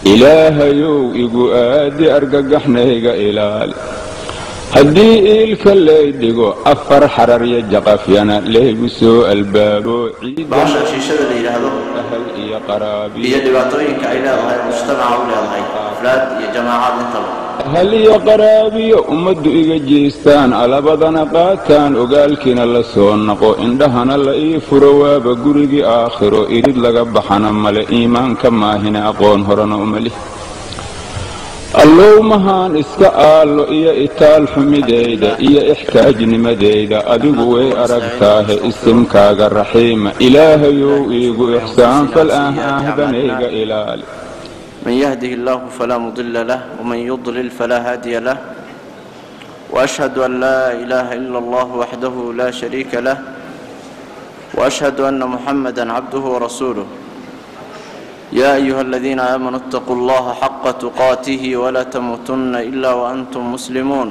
ilaahayow igu aadi argagaxnayga ilaali haddii iilka lay dhigo afar xararya jaqafyana laygu soo albaabo bahasha shiishada la yidhaahdo ahal iyo qaraabi iyo dhibaatooyinka ay leedahay mujtamaca u leedahay afraad iyo jamaacaad intaba ahal iyo qaraabiyo ummaddu iga jeestaan alabadana qaataan ogaalkiina la soo naqo indhahana la ii furo waaba gurigii aakhiro irid laga baxana male iimaanka maahine aqoon horena umalih allowmahaan iska aallo iyo itaal xumidayda iyo ixtaajnimadayda adigu way aragtaahe isimkaaga raxiima ilaahayow iigu ixsaan fal aahaaahdanayga ilaali من يهده الله فلا مضل له ومن يضلل فلا هادي له واشهد ان لا اله الا الله وحده لا شريك له واشهد ان محمدا عبده ورسوله يا ايها الذين امنوا اتقوا الله حق تقاته ولا تموتن الا وانتم مسلمون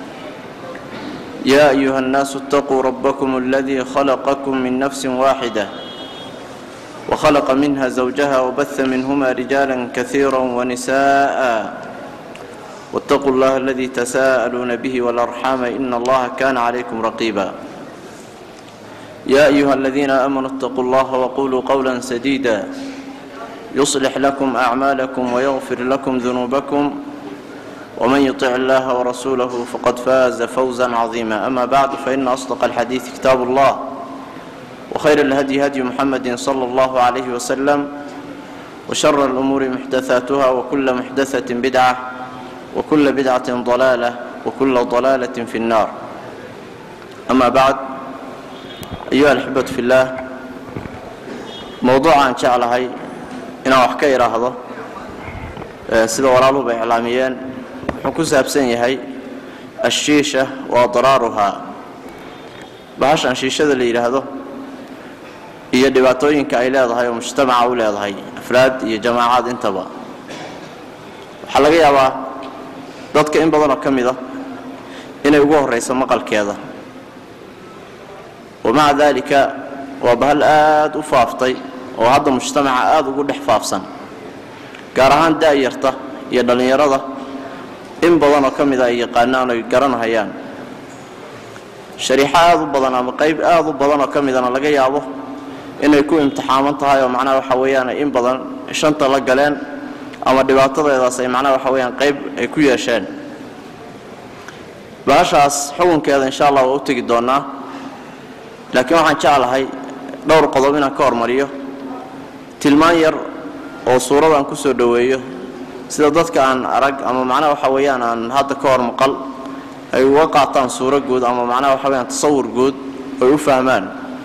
يا ايها الناس اتقوا ربكم الذي خلقكم من نفس واحده وخلق منها زوجها وبث منهما رجالا كثيرا ونساء واتقوا الله الذي تساءلون به والارحام ان الله كان عليكم رقيبا يا ايها الذين امنوا اتقوا الله وقولوا قولا سديدا يصلح لكم اعمالكم ويغفر لكم ذنوبكم ومن يطع الله ورسوله فقد فاز فوزا عظيما اما بعد فان اصدق الحديث كتاب الله وخير الهدي هدي محمد صلى الله عليه وسلم وشر الأمور محدثاتها وكل محدثة بدعة وكل بدعة ضلالة وكل ضلالة في النار أما بعد أيها الأحبة في الله موضوع إن شاء الله إن أحكي هذا سيدة ورالو بإعلاميين حكوسها بسنيهي الشيشة وأضرارها bahashan shiishada la yidhaahdo iyo dhibaatooyinka ay leedahay oo mujtamaca u leedahay afraad iyo jamaacaad intaba waxaa laga yaabaa dadka in badanoo ka mid a inay ugu horrayso maqalkeeda wamaca daalika waa bahal aad u faaftay oo hadda mujtamaca aada ugu dhex faafsan gaar ahaan da-yarta iyo dhallinyarada in badanoo ka mid a ay yaqaanaan oy garanhayaan shariixo aada u badan ama qayb aada u badan oo ka midana laga yaabo inay ku imtixaaman tahay oo macnaha waxa weeyaan in badan shanta la galeen ama dhibaatadeedaas ay macnaha waxa weeyaan qayb ay ku yeesheen bahashaas xukunkeeda insha allah waa u tegi doonaa laakiin waxaan jeclahay dhowr qodob inaan ka hormariyo tilmaan yar oo suuradan ku soo dhoweeyo sida dadka aan arag ama macnaha waxa weeyaan aan hadda ka hor maqal ay uga qaataan suuro guud ama macnaha waxa weyaan tasawur guud oy u fahmaan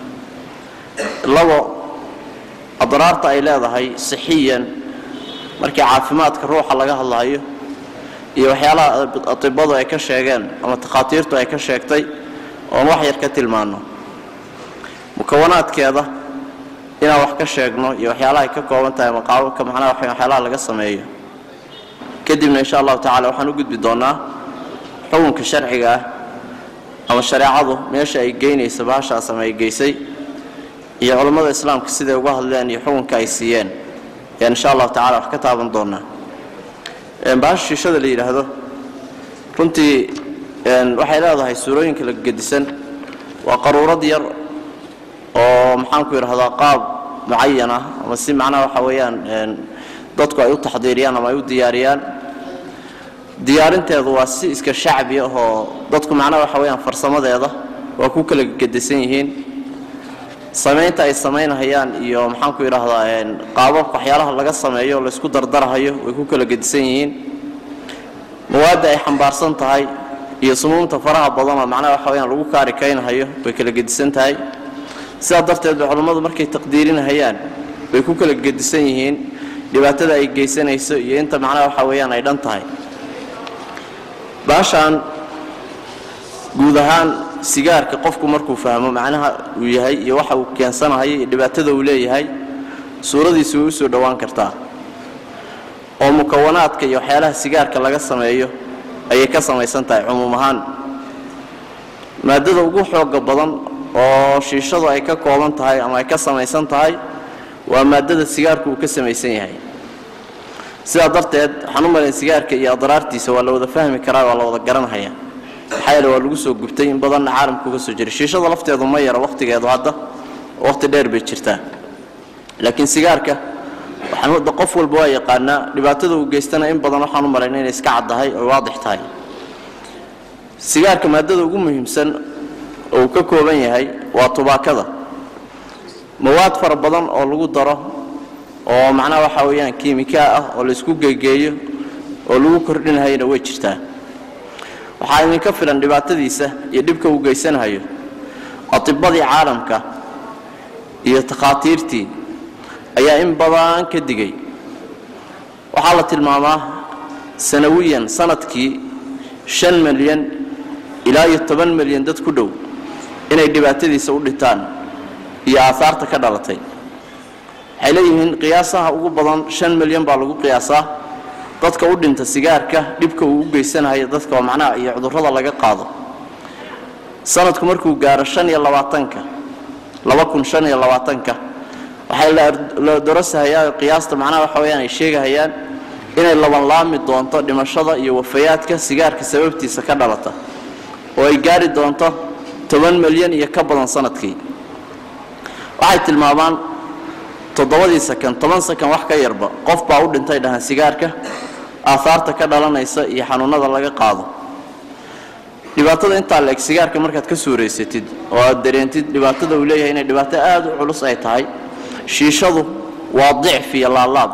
labo adraarta ay leedahay sixiyan markii caafimaadka ruuxa laga hadlayo iyo waxyaalaha atibadu ay ka sheegeen ama takhaatiirtu ay ka sheegtay oon wax yar ka tilmaano mukawanaadkeeda inaan wax ka sheegno iyo waxyaalaha ay ka kooban tahay maqaababka macnaha waxyaalaha laga sameeyo kadibna insha allahu tacala waxaan u gudbi doonaa xukunka sharciga ah ama shareecadu meesha ay geynaysa bahashaas ama ay geysay iyo culammada islaamka siday uga hadleen iyo xukunka ay siiyeen ayaan insha allahu tacala wax ka taaban doonaa bahasha shiishada la yidhaahdo runtii waxay leedahay suurooyinka la gedisan waa qaruurad yar oo maxaanku yidhahdaa qaab mucayan ah ama si macnaha waxa weeyaan dadku ay u taxdiiriyaan ama ay u diyaariyaan diyaarinteedu waa si iska shacbi ah oo dadku macnaha waxa weeyaan farsamadeeda waa ku kala gedisan yihiin samaynta ay samaynahayaan iyo maxaanku yidhaahdaa qaababka waxyaalaha laga sameeyo laysku dardarahayo way ku kala gedisan yihiin mawaadda ay xambaarsan tahay iyo sumuumta faraha badan oo macnaha waxa weyaan lagu kaari kaynhayo way kala gedisan tahay sidaa darteed bay culammadu markay taqdiirinahayaan bay ku kala gedisan yihiin dhibaatada ay geysanayso iyo inta macnaha waxa weeyaan ay dhan tahay baashaan guud ahaan sigaarka qofku markuu fahmo macnaha uu yahay iyo waxa uu keensanahayo iyo dhibaatada uu leeyahay suuradiisu way u soo dhowaan kartaa oo mukawanaadka iyo waxyaalaha sigaarka laga sameeyo ayay ka samaysan tahay cumuum ahaan maadada ugu xooga badan oo shiishadu ay ka kooban tahay ama ay ka samaysan tahay waa maadada sigaarku uu ka samaysan yahay sidaa darteed waxaan u malayn sigaarka iyo adraartiisa waa la wada fahmi karaa waa la wada garanhaya maxaa yeele waa lagu soo gubtay in badanna caalamka uga soo jiray shiishada lafteedu ma yara wakhtigeedu hadda wakhti dheer bay jirtaa laakiin sigaarka waxaan qof walba waa yaqaanaa dhibaatada uu geystana in badan waxaan u malayna inay iska caddahay oo waadix tahay sigaarka maadada ugu muhiimsan oo uu ka kooban yahay waa tubaakada mawaad fara badan oo lagu daro oo macnaha waxaa weeyaan kiimikaa ah oo laysku geegeeyo oo lagu kordhinahayana way jirtaa waxaa idinka filan dhibaatadiisa iyo dhibka uu geysanahayo atibadii caalamka iyo takhaatiirtii ayaa in badan ka digay waxaa la tilmaamaa sanawiyan sanadkii shan milyan ilaa iyo toban milyan dad ku dhow inay dhibaatadiisa u dhintaan iyo aahaarta ka dhalatay waxay leeyihiin qiyaasaha ugu badan shan milyan baa lagu qiyaasaa dadka u dhinta sigaarka dhibka uu u geysanayo dadka oo macnaha iyo cudurrada laga qaado sanadku markuu gaaro shan iyo labaatanka laba kun shan iyo labaatanka waxay la darasahayaa qiyaasta macnaha waxa weyaan ay sheegahayaan inay labanlaami doonto dhimashada iyo wafayaadka sigaarka sababtiisa ka dhalata oo ay gaari doonto toban milyan iyo ka badan sanadkii waxay tilmaamaan toddobadii sakan toban sakan wax ka yarba qof baa u dhintay dhahaan sigaarka aahaarta ka dhalanaysa iyo xanuunada laga qaado dhibaatada intaa la eg sigaarka markaad ka suuraysatid oo aad dareentid dhibaatada uu leeyahay inay dhibaato aad u culus ay tahay shiishadu waa dicf iyo laalaab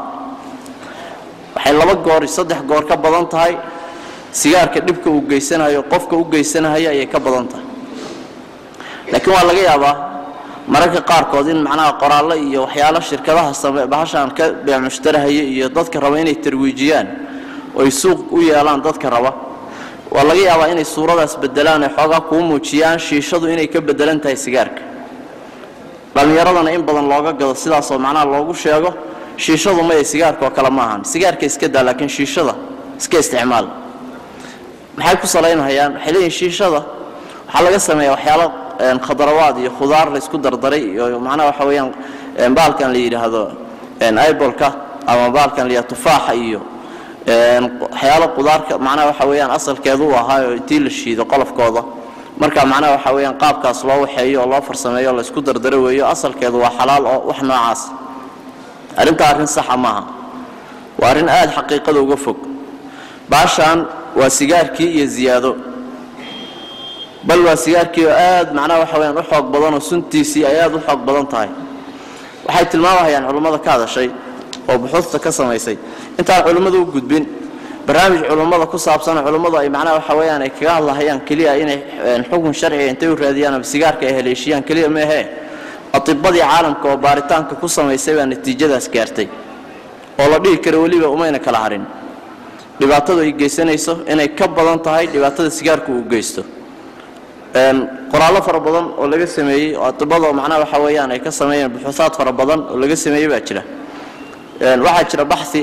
waxay laba goor saddex goor ka badan tahay sigaarka dhibka uu geysanayo qofka u geysanahaya ayay ka badan tahay laakiin waa laga yaabaa mararka qaarkood in macnaha qoraallo iyo waxyaalo shirkadaha same bahashaan ka beemustarahaya iyo dadka raba inay tarwiijiyaan oy suuq u yeelaan dadka raba waa laga yaabaa inay suuradaas bedelaan ay xoogaa kuu muujiyaan shiishadu inay ka bedelan tahay sigaarka dhallinyaradana in badan looga gado sidaasoo macnaha loogu sheego shiishadu maya sigaarka oo kale ma ahan sigaarka iska daa laakiin shiishada iska isticmaal maxay ku salaynhayaan waxay leeyihin shiishada waxaa laga sameeyaa waxyaalo khadarawaad iyo khudaar laysku dardaray iyo macnaha waxa weeyaan baalkan la yidhaahdo ibolka ama baalkan la yidhahdo tufaaxa iyo waxyaalo qudaarka macnaha waxa weeyaan asalkeedu u ahaa oo intii la shiido qolofkooda marka macnaha waxa weeyaan qaabkaas loo waxeeyo oo loo farsameeyo oo laysku dardaro weeyo asalkeedu waa xalaal oo wax noocaas arrintaa arrin saxa maaha waa arrin aad xaqiiqada uga fog baashaan waa sigaarkii iyo ziyaado bal waa sigaarkii oo aad macnaha waxa weyaan u xoog badan oo suntiisii ay aad u xoog badan tahay waxay tilmaamahayaan culummada ka hadashay oo buxuusta ka samaysay intaan culimmadu u gudbin barnaamij culummada ku saabsanoo culummadu ay macnaha waxa weeyaan ay kaga hadlahayaan keliya inay xukun sharciga intay u raadiyaan ama sigaarka ay haleeshiyaan keliya meehee atibadii caalamka oo baaritaanka ku samaysay baa natiijadaas gaartay oo la dhihi karo weliba umayna kala harin dhibaatadu ay geysanayso inay ka badan tahay dhibaatada sigaarku uu geysto qoraallo fara badan oo laga sameeyey oo atibadoo macnaha waxa weeyaan ay ka sameeyeen buxuusaad fara badan oo laga sameeyey baa jira waxaa jira baxi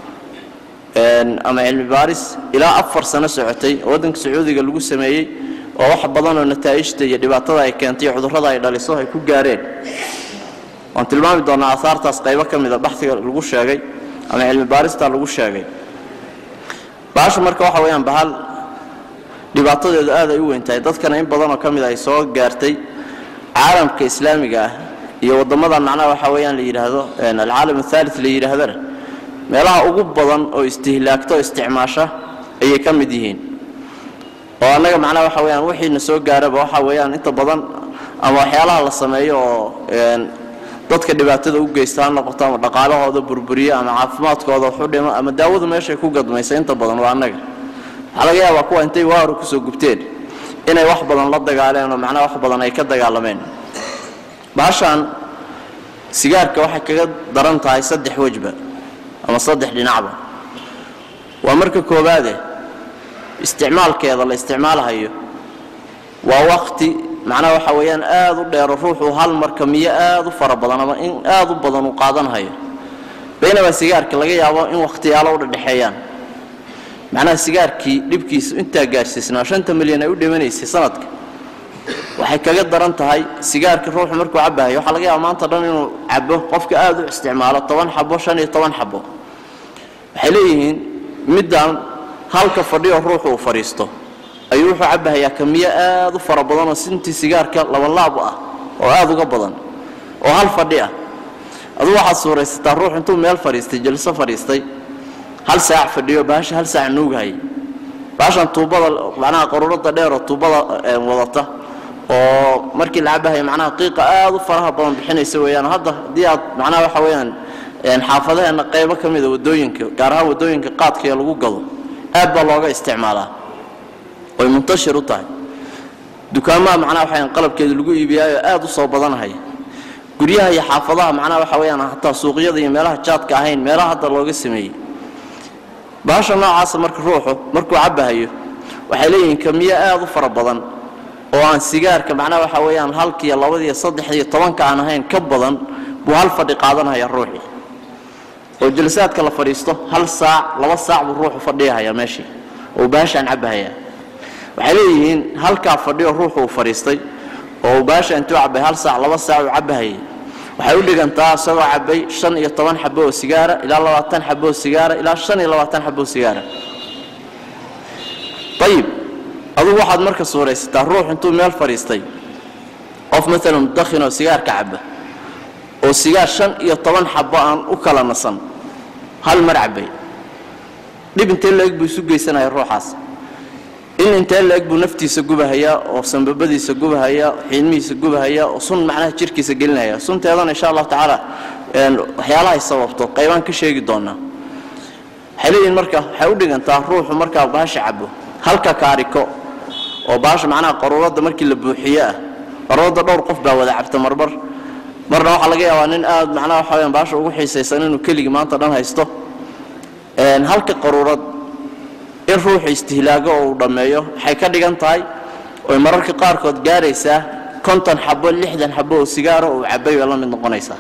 ama cilmi baaris ilaa afar sano socotay oo waddanka sacuudiga lagu sameeyey oo wax badan oo nataa'ijta iyo dhibaatada ay keentay iyo cudurrada ay dhaliso ay ku gaareen waan tilmaami doonaa aahaartaas qaybo ka mida baxiga lagu sheegay ama cilmi baarista lagu sheegay bahashu marka waxa weeyaan bahal dhibaatadeedu aad ay u weyn tahay dadkana in badanoo ka mid ay soo gaartay caalamka islaamiga ah iyo waddamadan macnaha waxa weeyaan la yidhaahdo alcaalam athaalit la yidhaahdana meelaha ugu badan oo istihlaagto o isticmaasha ayay ka mid yihiin oo annaga macnaha waxa weyaan wixiina soo gaaraba waxa weeyaan inta badan ama waxyaalaha la sameeyo oo dadka dhibaatada u geysta ha noqoto ama dhaqaalahooda burburiyo ama caafimaadkooda waxu dhimo ama daawadu meeshay ku gadmaysa inta badan waa annaga waxaa laga yaabaa kuwa intay waaru kusoo gubteen inay wax badan la dagaaleen oo macnaha wax badan ay ka dagaalameen baashaan sigaarka waxay kaga daran tahay saddex wejba ama saddex dhinacba waa marka koowaade isticmaalkeeda la isticmaalhayo waa wakti macnaha waxa weeyaan aad u dheero ruuxuu hal marka miyo aad u fara badan ama in aad u badan uu qaadanhayo baynaba sigaarka laga yaabo in wakhtiyaalo u dhadhexeeyaan macnaha sigaarkii dhibkiisu intaa gaarsiisnaa shanta milyan ay u dhimanaysay sanadka waxay kaga daran tahay sigaarka ruuxu markuu cabahayo waxaa laga yaaba maanta dhan inuu cabo qofka aad u isticmaalo toban xabo shan iyo toban xabo waxay leeyihiin middan halka fadhiyo ruuxu uu fadhiisto ayuu wuxuu cabbahayaa kamiyo aad u fara badan oo sintii sigaarka labalaab ah oo aad uga badan oo hal fadhi ah aduu waxaad suuraysataa ruux intuu meel fadhiistay jalso fadhiistay hal saac fadhiyo baasha hal saac nuugahaya baashan tuubada macnaha qaruurada dheer oo tuubada wadata oo markii la cabahayo macnaha qiiqa aad u faraha badan bixinaysa weeyaan hadda haddii aad macnaha waxa weeyaan xaafadaheenna qaybo ka mida wadooyinka gaar ahaan wadooyinka qaadkaiyo lagu gado aad baa looga isticmaalaa oy muntashir u tahay dukaamaha macnaha waxa qalabkeeda lagu iibiyaayo aad u soo badanahaya guryaha iyo xaafadaha macnaha waxa weeyaan hataa suuqyada iyo meelaha jaadka ahayn meelaha hadda looga sameeyey baasha noocaasa marka ruuxu markuu cabbahayo waxay leeyihiin kamiyo aad u fara badan oo aan sigaarka macnaha waxa weeyaan halkiiyo labadiiyo saddexdiiyo tobanka aan ahayn ka badan buu hal fadhi qaadanaya ruuxii oo jalsaadka la fadhiisto hal saac laba saac buu ruuxu fadhiyahaya meeshii oo baashaan cabbahayaa waxay leeyihiin halkaa fadhiyo ruuxu uu fadhiistay oo uu baasha intuu cabbay hal saac laba saac uu cabbahayay waxay u dhigantaa isagoo cabbay shan iyo toban xabo oo sigaara ilaa labaatan xabo oo sigaara ilaa shan iyo labaatan xabo oo sigaara ayib adugu waxaad marka suuraysataa ruux intuu meel fadhiistay qof maalan mudakhin oo sigaarka cabba oo sigaar shan iyo toban xabo aan u kala nasan hal mar cabbay dhib intee la-eg buu isu geysanaya ruuxaas in intee la-eg buu naftiisa gubahayaa oo sanbabadiisa gubahayaa xiidmihiisa gubahayaa oo sun macnaha jirkiisa gelinaya sunteedana insha allahu tacaala waxyaalahay sababto qaybaan ka sheegi doonaa waxay leeyihin marka waxay u dhigantaa ruuxu markaa baasha cabo halka kaariko oo baasha macnaha qaruuradda markii la buuxiyo ah qaruuradda dhowr qof baa wada cabta marmar marna waxaa laga yaabaa nin aad macnaha waxa weyaan baasha ugu xiisaysan inuu keligii maanta dhan haysto halka qaruurad in ruuxu istihlaago oo uu dhammeeyo waxay ka dhigan tahay oy mararka qaarkood gaaraysaa konton xabo lixdan xabo oo sigaaro uu cabbay bay la mid noqonaysaa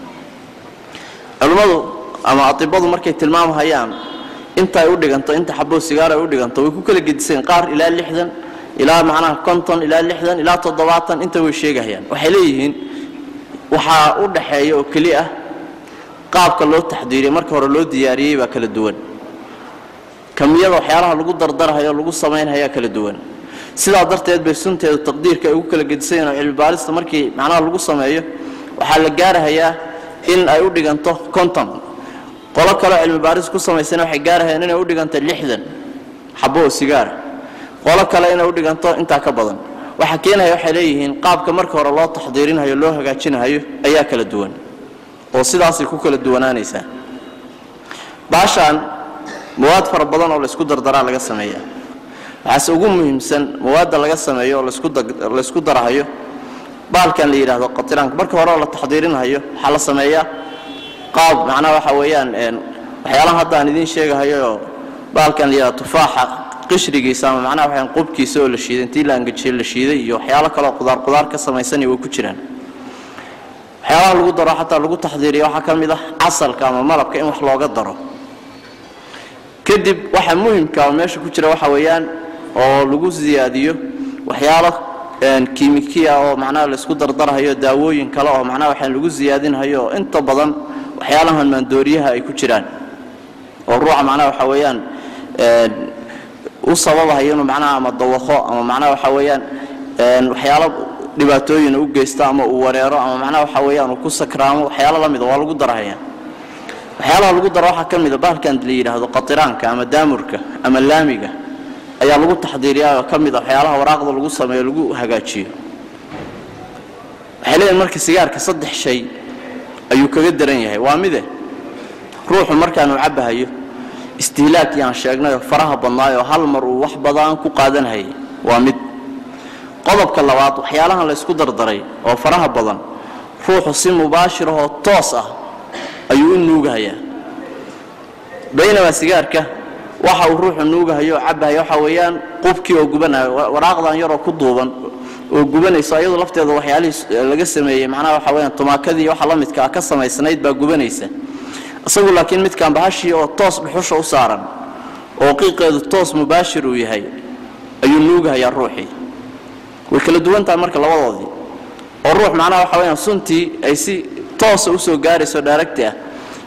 culimmadu ama atibadu markay tilmaamhayaan inta ay u dhiganto inta xaboo sigaaro ay u dhiganto way ku kala gediseen qaar ilaa lixdan ilaa macnaha konton ilaa lixdan ilaa toddobaatan inta way sheegahayaan waxay leeyihiin waxaa u dhaxeeya oo keli ah qaabka loo taxdiiriyey marka hore loo diyaariyey baa kala duwan kamiyada waxyaalaha lagu dardarahayo lagu samaynhayaa kala duwan sidaa darteed bay sunteedu taqdiirka ay ugu kala gedisayen oo cilmibaalista markii macnaha lagu sameeyo waxaa la gaarahayaa in ay u dhiganto konton qolo kaleo cilmibaaris ku samaysana waxay gaarahayaan inay u dhiganto lixdan xabo oo sigaara qolo kale inay u dhiganto intaa ka badan waxa keenaya waxay leeyihiin qaabka marka hore loo taxdiirinayo loo hagaajinayo ayaa kala duwan oo sidaasay ku kala duwanaanaysaa baashaan mawaad fara badan oo laysku dardaraa laga sameeya waxaase ugu muhiimsan mawaadda laga sameeyo oo laysku darahayo baalkan la yidhaahdo qatiraanka marka hore oo la taxdiirinhayo waxaa la sameeyaa qaab macnaha waxa weeyaan waxyaalaha hadda aan idiin sheegahayooo baalkan la yidhahdo tufaaxa qishrigiisa ama macnaha waxaan qubkiisa oo la shiiday intii la angajiyey la shiiday iyo waxyaalo kaleoo qudaar qudaar ka samaysani way ku jiraan waxyaalaha lagu daro xataa lagu taxdiiriya waxaa ka mid ah casalka ama malabka in wax looga daro kadib waxa muhimka oo meesha ku jira waxa weeyaan oo lagu siyaadiyo waxyaalo kiimikiya oo macnaha laysku dardarhayo daawooyin kale oo macnaha waxaan lagu siyaadinhayo oo inta badan waxyaalahan maandooriyaha ay ku jiraan oo ruuxa macnaha waxa weeyaan u sababahayo inuu macnaha ama dawaqo ama macnaha waxa weeyaan waxyaalo dhibaatooyin u geysto ama uu wareero ama macnaha waxa weeyaan uu ku sakraamo waxyaalo la mida waa lagu darahaya waxyaalaha lagu daro waxaa ka mida bahalkan la yidhaahdo qatiraanka ama daamurka ama laamiga ayaa lagu taxdiiriyaa oo ka mid a waxyaalaha waraaqda lagu sameeyo lagu hagaajiyo waxay leeyihin marka sigaarka saddex shay ayuu kaga daran yahay waa mide ruuxu markaanuu cabbahayo istihlaakii aan sheegnayoo faraha badnaayoo hal mar uu wax badan ku qaadanhayay waa mid qodobka labaad waxyaalahan laysku dardaray oo faraha badan ruuxu si mubaashirahoo toos ah ayuu u nuugahayaa baynamaa sigaarka waxa uu ruuxu nuugahayo oo cabbahayo waxa weeyaan qubkii oo gubanayo waraaqdan yaroo ku duuban oo gubanayso ayadu lafteeda waxyaalihii laga sameeyey macnaha waxa weyaan tumaakadii waxa la midka ah ka samaysnayd baa gubanaysa isagu laakiin midkaan bahashii oo toos dhuxusha u saaran oo qiiqeedu toos mubaashir uu yahay ayuu nuugahayaa ruuxii way kala duwantahay marka labadoodii oo ruux macnaha waxa weyaan suntii ay si toosa usoo gaarayso dhaaragti ah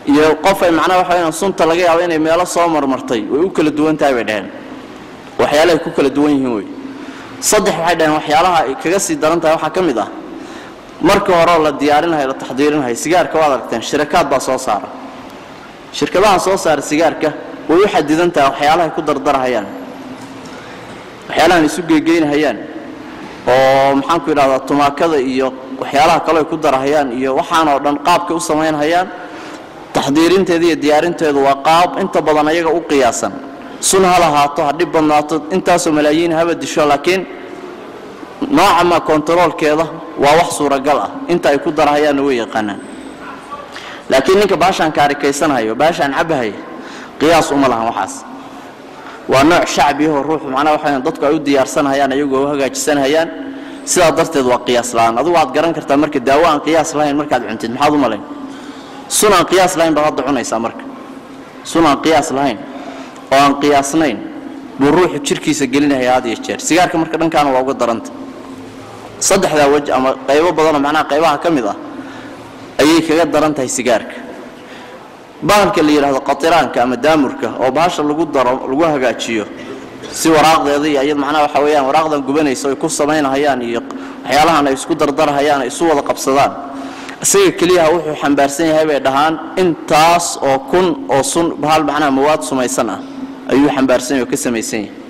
iyo qof ay macnaha waxa weyaan sunta laga yaabo inay meelo soo marmartay way u kala duwan tahay bay dhaheen waxyaalahay ku kala duwan yihiin wey saddex waxay dhaheen waxyaalaha ay kaga sii daran tahay waxaa ka mid ah marka horeo la diyaarinayo la taxdiirinayo sigaarka waad aragteen shirakaad baa soo saara shirkadaha soo saara sigaarka way u xadidan tahay waxyaalahay ku dardarahayaan waxyaalahan isu geegeynahayaan oo maxaanku idhahdaa tumaakada iyo waxyaalaha kale ay ku darahayaan iyo waxaanoo dhan qaabkay u samaynhayaan taxdiirinteeda iyo diyaarinteedu waa qaab inta badan ayaga u qiyaasan sun ha lahaato ha dhib badnaato intaasoo malaayiin haba disho laakiin noocama kontaroolkeeda waa wax suuragal ah inta ay ku darahayaanna way yaqaanaan laakiin ninka baashaan kaarikaysanhayo baashaan cabahaya qiyaas uma lahan waxaas waa nooc shacbiyahoo ruuxu macnaha waxa dadku ay u diyaarsanhayaan ayagoo u hagaajisanhayaan sidaa darteed waa qiyaas la'aan adugu waad garan kartaa marka daawo aan qiyaas lahayn markaad cuntid maxaad u malayn sun aan qiyaas lahayn baad hadda cunaysaa marka sun aan qiyaas lahayn oo aan qiyaasnayn buu ruuxu jirkiisa gelinaya had iyo jeer sigaarka marka dhankaana waa uga daranta saddexdaa wej ama qaybo badanoo macnaha qaybaha ka mid ah ayay kaga daran tahay sigaarka bahalka la yidhaahdo qatiraanka ama daamurka oo bahasha lagu daro lagu hagaajiyo si waraaqdeeda iyo iyad macnaha waxa weeyaan waraaqdan gubanaysa ay ku samaynahayaan iyo waxyaalahan ay isku dardarahayaan ay isu wada qabsadaan isaga keliyaha wuxuu xambaarsan yahay bay dhahaan intaas oo kun oo sun bahal macnaha mawaad sumaysan ah ayuu xambaarsan yahay oo ka samaysan yahay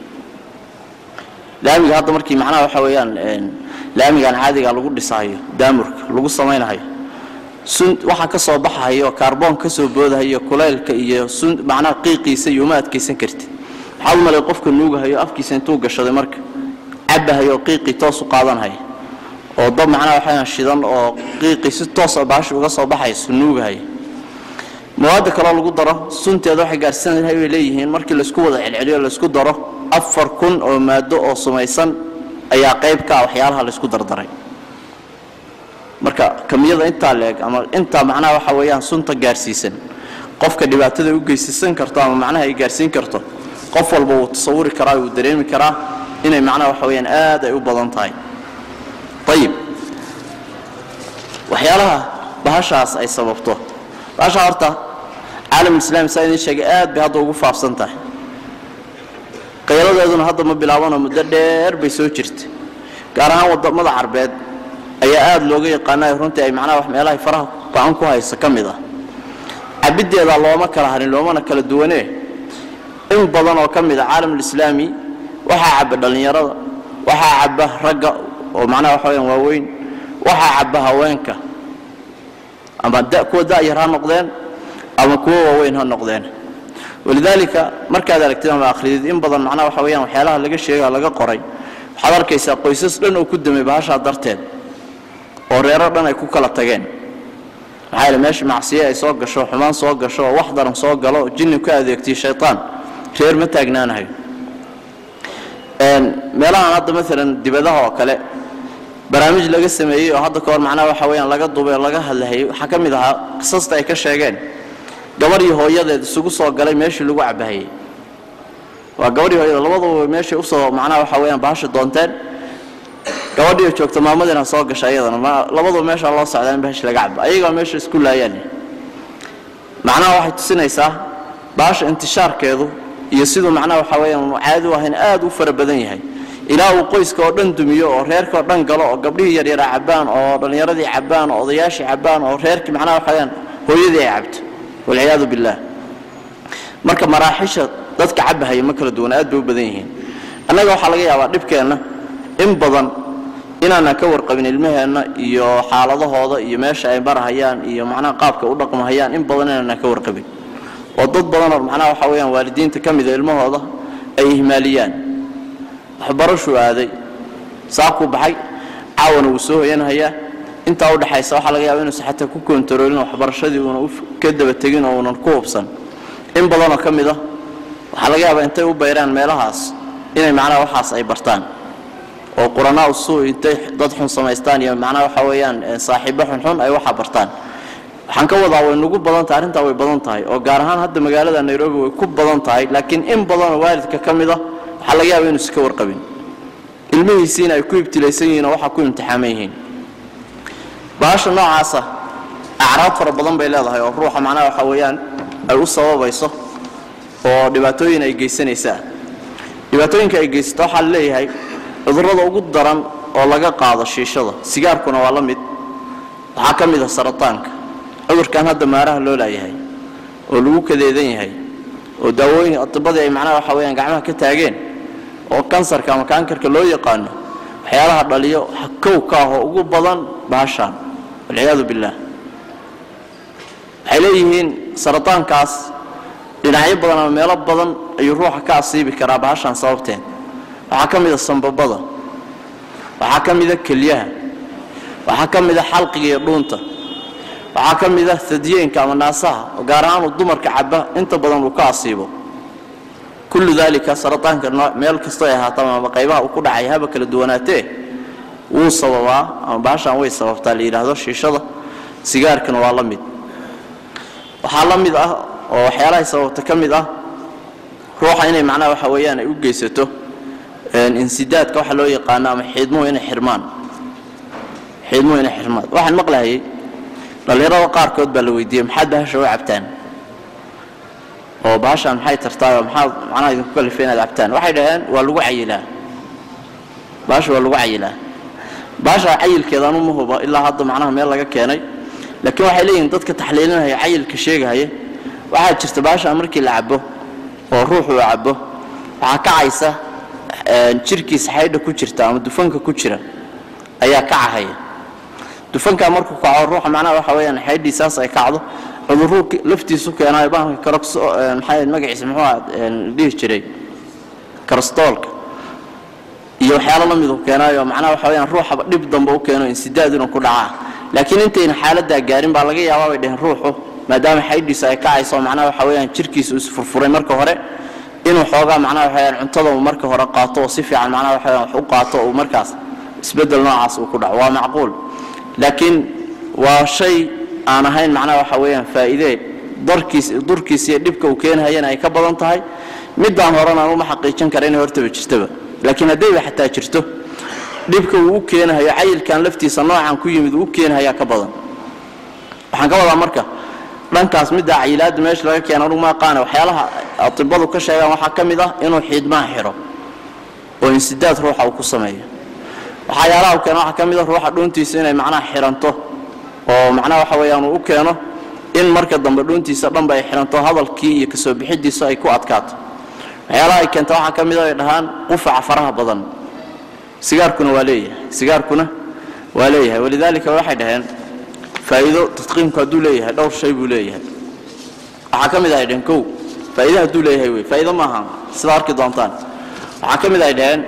laamiga hadda markii macnaha waxa weeyaan laamigan caadiga lagu dhisahayo daamurka lagu samaynahayo sun waxaa ka soo baxahayo kaarboon ka soo boodahayo kulaylka iyo sun macnaha qiiqiisa iyo uma adkaysan kartid maxaad u malay qofka nuugahayo afkiisa intuu gashaday marka cabahayo oo qiiqii toos u qaadanhaya oo dab macnaha waxayaan shidan oo qiiqii si toos a baashi uga soo baxayso nuugahaya mawaadda kaloo lagu daro sunteeda waxay gaarsiinahay bay leeyihiin markii laysku wada celceliyo laysku daro afar kun oo maado oo sumaysan ayaa qayb ka ah waxyaalaha laysku dardaray marka kamiyada intaa leeg ama intaa macnaha waxa weeyaan sunta gaarsiisan qofka dhibaatada u geysisan karto ama macnaha ay gaarsiin karto qof walba wuu tasawuri karaa wuu dareemi karaa inay macnaha waxa weeyaan aad ay u badan tahay ayib waxyaalaha bahashaas ay sababto bahasha horta caalamulislaami saa idiin sheegay aad bay hadda ugu faafsan tahay qayaladeeduna hadda ma bilaabanoo muddo dheer bay soo jirta gaar ahaan wadamada carbeed ayaa aada looga yaqaanayo runtii ay macnaha wax meelahay faraha ba-an ku haysa ka mid ah cabiddeeda looma kala harin loomana kala duwanee in badan oo ka mid a caalamulislaami waxaa caba dhallinyarada waxaa caba ragga oo macnaha waxa weyaan waaweyn waxaa caba haweenka ama kuwa da'yar ha noqdeen ama kuwa waaweyn ha noqdeen walidaalika markaad aragtid ama akhridid in badan macnaha waxa weyaan waxyaalaha laga sheega laga qoray waxaad arkaysaa qoysas dhan oo ku damay bahashaa darteed oo reero dhan ay ku kala tageen maxaa yeele meesha macsiye ay soo gasho xumaan soo gasho oo wax daran soo galo oo jinni ku adeegtiyo shaytaan reer ma taagnaanahayo meelahan hadda maalan dibadaha oo kale barnaamij laga sameeyey oo hadda kahor macnaha waxa weyaan laga dubay oo laga hadlahayay waxaa ka mid ahaa qisasta ay ka sheegeen gabar iyo hooyadeed isugu soo galay meeshii lagu cabahayey waa gabar iyo hooyadeed labaduba meeshay usoo macnaha waxa weyaan bahasha doonteen gabadhiioo joogta maamadiina soo gasha iyadana ma labaduba meeshaa loo socdaa in bahash laga cabo ayagaa meesha isku laayaan macnaha waxay tusinaysaa bahasha intishaarkeedu iyo siduu macnaha waxa weyaan caadi u ahayn aad u fara badan yahay ilaa uu qoyska oo dhan dumiyo oo reerka oo dhan galo oo gabdhihii yaryara cabbaan oo dhallinyaradii cabbaan oo odayaashii cabbaan oo reerkii macnaha waxa weyaan hooyadii ay cabto walciyaadu billaah marka maraaxisha dadka cabahaya ma kala duwan aad bay u badan yihiin annaga waxaa laga yaabaa dhibkeenna in badan inaanan ka warqabin ilmaheenna iyo xaaladahooda iyo meesha ay marahayaan iyo macnaha qaabka u dhaqmahayaan in badan inaanan ka warqabin oo dad badanoo macnaha waxa weyaan waalidiinta ka mida ilmahooda ay ihmaaliyaan waxbarashuu aaday saakuu baxay caawana wuu soo hoyanhayaa intaa u dhexaysa waxaa laga yaaba inuusan xataa ku kontaroolin waxbarashadii uuna ka daba tegin oo uunan ku hubsan in badanoo ka mid ah waxaa laga yaabaa intay u bayraan meelahaas inay macnaha waxaas ay bartaan oo quranaa usuu intay dad xun samaystaan iyo macnaha waxa weeyaan saaxiibo xunxun ay waxaa bartaan waxaan ka wadaa way nagu badan tahay arrintaa way badan tahay oo gaar ahaan hadda magaalada nairobi way ku badan tahay laakiin in badanoo waalidka ka mid a waxaa laga yaaba inuusan ka warqabin ilmihiisiina ay ku ibtilaysan yihiin oo waxaa ku imtixaaman yihiin bahasha noocaasa acraab fara badan bay leedahay oo ruuxa macnaha waxa weeyaan ay u sababayso oo dhibaatooyin ay geysanaysaa dhibaatooyinka ay geysato waxaa la leeyahay cudurrada ugu daran oo laga qaado shiishada sigaarkuna waa la mid waxaa ka mid a sarataanka cudurkan hadda maaraha loo laayahay oo lagu kadeedan yahay oo daawooyin atibadii ay macnaha waxa weyaan gacmaha ka taageen oo kansarka ama kaankarka loo yaqaano waxyaalaha dhaliyo kow ka ah oo ugu badan baashaan walciyaadu billaah waxay leeyihiin sarataankaas dhinacyo badan ama meelo badan ayuu ruuxa ka asiibi karaa baashaan sababteed waxaa ka mid a sambabada waxaa ka mid a kelyaha waxaa ka mid a xalqiga iyo dhuunta waxaa ka mid ah sadyeenka ama naasaha oo gaar ahaan uu dumarka caba inta badan uu ka asiibo kullu daalika sarataanka meel kastoo ay ahaataa ama qaybaha uu ku dhacay haba kala duwanaatee wuu sababaa ama baashaan way sababtaa la yidhaahdo shiishada sigaarkana waa la mid waxaa la mid ah oo waxyaalahay sababta ka mid ah ruuxa inay macnaha waxa weeyaan ay u geysato insidaadka waxa loo yaqaano ama xiidmuhu inay xirmaan xiidmuhu inay xirmaan waxaan maqlahayay dhallinyarada qaarkood baa la weydiiyey maxaad bahasha u cabtaan oo bahashaan maxay tartaayoo maxaad macnaha idinku kalifay inaad cabtaan waxay dhaheen waa lagu cayilaa bahasha waa lagu cayilaa bahasha cayilkeeda anu ma huba ilaa hadda macnaha meel laga keenay laakiin waxay leeyihiin dadka taxliilinaya cayilka sheegahaya waxaa jirta bahashaan markii la cabo oo ruuxu uu cabo waxaa kacaysa jirkiisa xaydha ku jirta ama dufanka ku jira ayaa kacahaya dufankaa markuu kaco ruuxa macnaha waxa weyaan xaydhiisaas ay kacdo cuduruu laftiisu keenaayo bahalka karox maxaa magaciisa muxuu dhihi jiray karastoolka iyo waxyaalo la miduu keenaayo macnaha waxa weyaan ruuxaba dhib dambe u keeno insidaad inuu ku dhacaa laakiin intayna xaaladdaa gaarin baa laga yaabaa bay dheheen ruuxu maadaama xaydhiisa ay kacayso macnaha waxa weyaan jirkiisa uu isfurfuray marka hore inuu xoogaa macnaha waxa weyaan cuntada uu marka hore qaato oo si fiican macnaha waxa weyaan wax u qaato uu markaas isbeddel noocaas uu ku dhaco waa macquul laakiin waa shay aan ahayn macnaha waxa weeyaan faa'iidee darkiis durkiis iyo dhibka uu keenhayana ay ka badan tahay middaan horena aan uma xaqiijin kara inay hortaba jirtaba laakiin haddayba xataa jirto dhibka uu u keenahayo cayilkan laftiisa noocan ku yimid uu u keenahayaa ka badan waxaan ka wadaa marka dhankaas middaa cayilaadda meesha laga keena anugu ma aqaana waxyaalaha atibadu ka sheegaan waxaa ka mid ah inuu xiidmaha xidho oo insidaad ruuxa uu ku sameeyo waxyaalaha u keeno waxaa ka mid a ruuxa dhuuntiisa inay macnaha xiranto oo macnaha waxa weeyaan uu u keeno in marka dambe dhuuntiisa dhanba ay xiranto hadalkii iyo kasoo bixidiisa ay ku adkaato waxyaalaha ay keenta waxaa ka mid a ay dhahaan qufaca faraha badan sigaarkuna waa leeyahay sigaarkuna waa leeyahay walidaalika waxay dhaheen faa'iido tadqiimku hadduu leeyahay dhowr shay buu leeyahay waxaa ka mid ahay dhaheen kow faa'iido hadduu leeyahay wey faa'iido maaha sida arki doontaan waxaa ka mid ahay dhaheen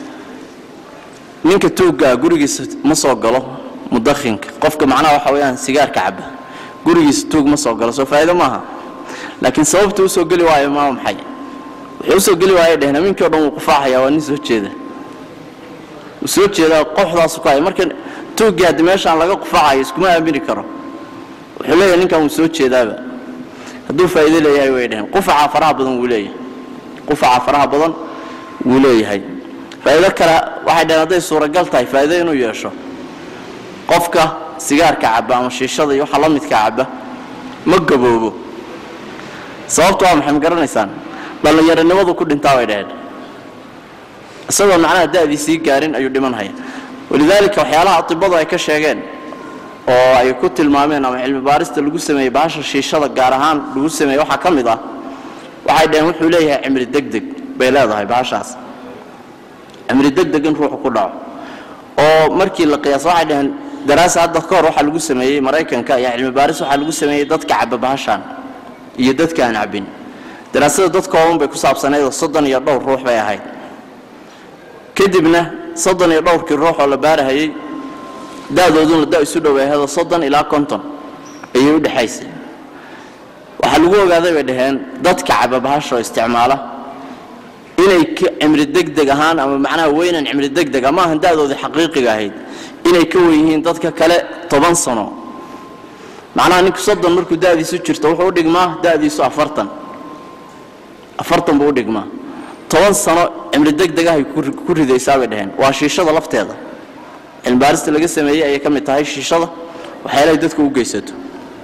ninka tuuggaa gurigiisa ma soo galo mudakhinka qofka macnaha waxa weeyaan sigaarka caba gurigiisa tuug ma soo galo soo faa'iido maaha laakiin sababta u soo geli waayo maa maxay wuxuu usoo geli waaya dheheen aminkii o dhan wuu qufaaxaya waa nin soo jeeda wuu soo jeedaa qoxdaasu ku haya marka tuuggii haddii meeshaan laga qufaacayo iskuma aamini karo wuxuu leeyahay ninkan wuu soo jeedaaba hadduu faa'iido leeyahay way dheheen qufaca faraha badan wuu leeyahay qufaca faraha badan wuu leeyahay faa'iido kale waxay dhaheen hadday suuragal tahay faa'iido inuu yeesho qofka sigaarka caba ama shiishada iyo waxa la midka caba ma gaboobo sababtu waa maxay ma garanaysaan dhallinyaronimadu ku dhintaa bay dhaheen isagoo macnaha da'dii sii gaarin ayuu dhimanhaya walidaalika waxyaalaha atibadu ay ka sheegeen oo ay ku tilmaameen ama cilmi baarista lagu sameeyey bahasha shiishada gaar ahaan lagu sameeyey waxaa ka mid ah waxay dhaheen wuxuu leeyahay cimri degdeg bay leedahay bahashaas cimri degdeg in ruuxu ku dhaco oo markii la qiyaas waxay dhaheen daraasa hadda ka hor waxaa lagu sameeyey maraykanka iyo cilmi baaris waxaa lagu sameeyey dadka caba bahashaan iyo dadka aan cabin daraasada dad kooban bay ku saabsanayd oo soddon iyo dhowr ruux bay ahayd kadibna soddon iyo dhowrkii ruux oo la baarahayey da'dooduna da isu dhoweehado soddon ilaa konton ayay u dhexaysay waxaa lagu ogaaday bay dhaheen dadka caba bahashoo isticmaala inay cimri degdeg ahaan ama macnaha weynan cimri degdeg ama ahan da'doodii xaqiiqiga ahayd inay ka wen yihiin dadka kale toban sano macnaha ninku soddon markuu da'diisu jirto wuxuu u dhigmaa da'diisu afartan afartan buu u dhigmaa toban sano cimri degdeg ahay ku ridaysaa bay dhaheen waa shiishada lafteeda cilmibaarista laga sameeyey ayay ka mid tahay shiishada waxyaalahay dadku u geysato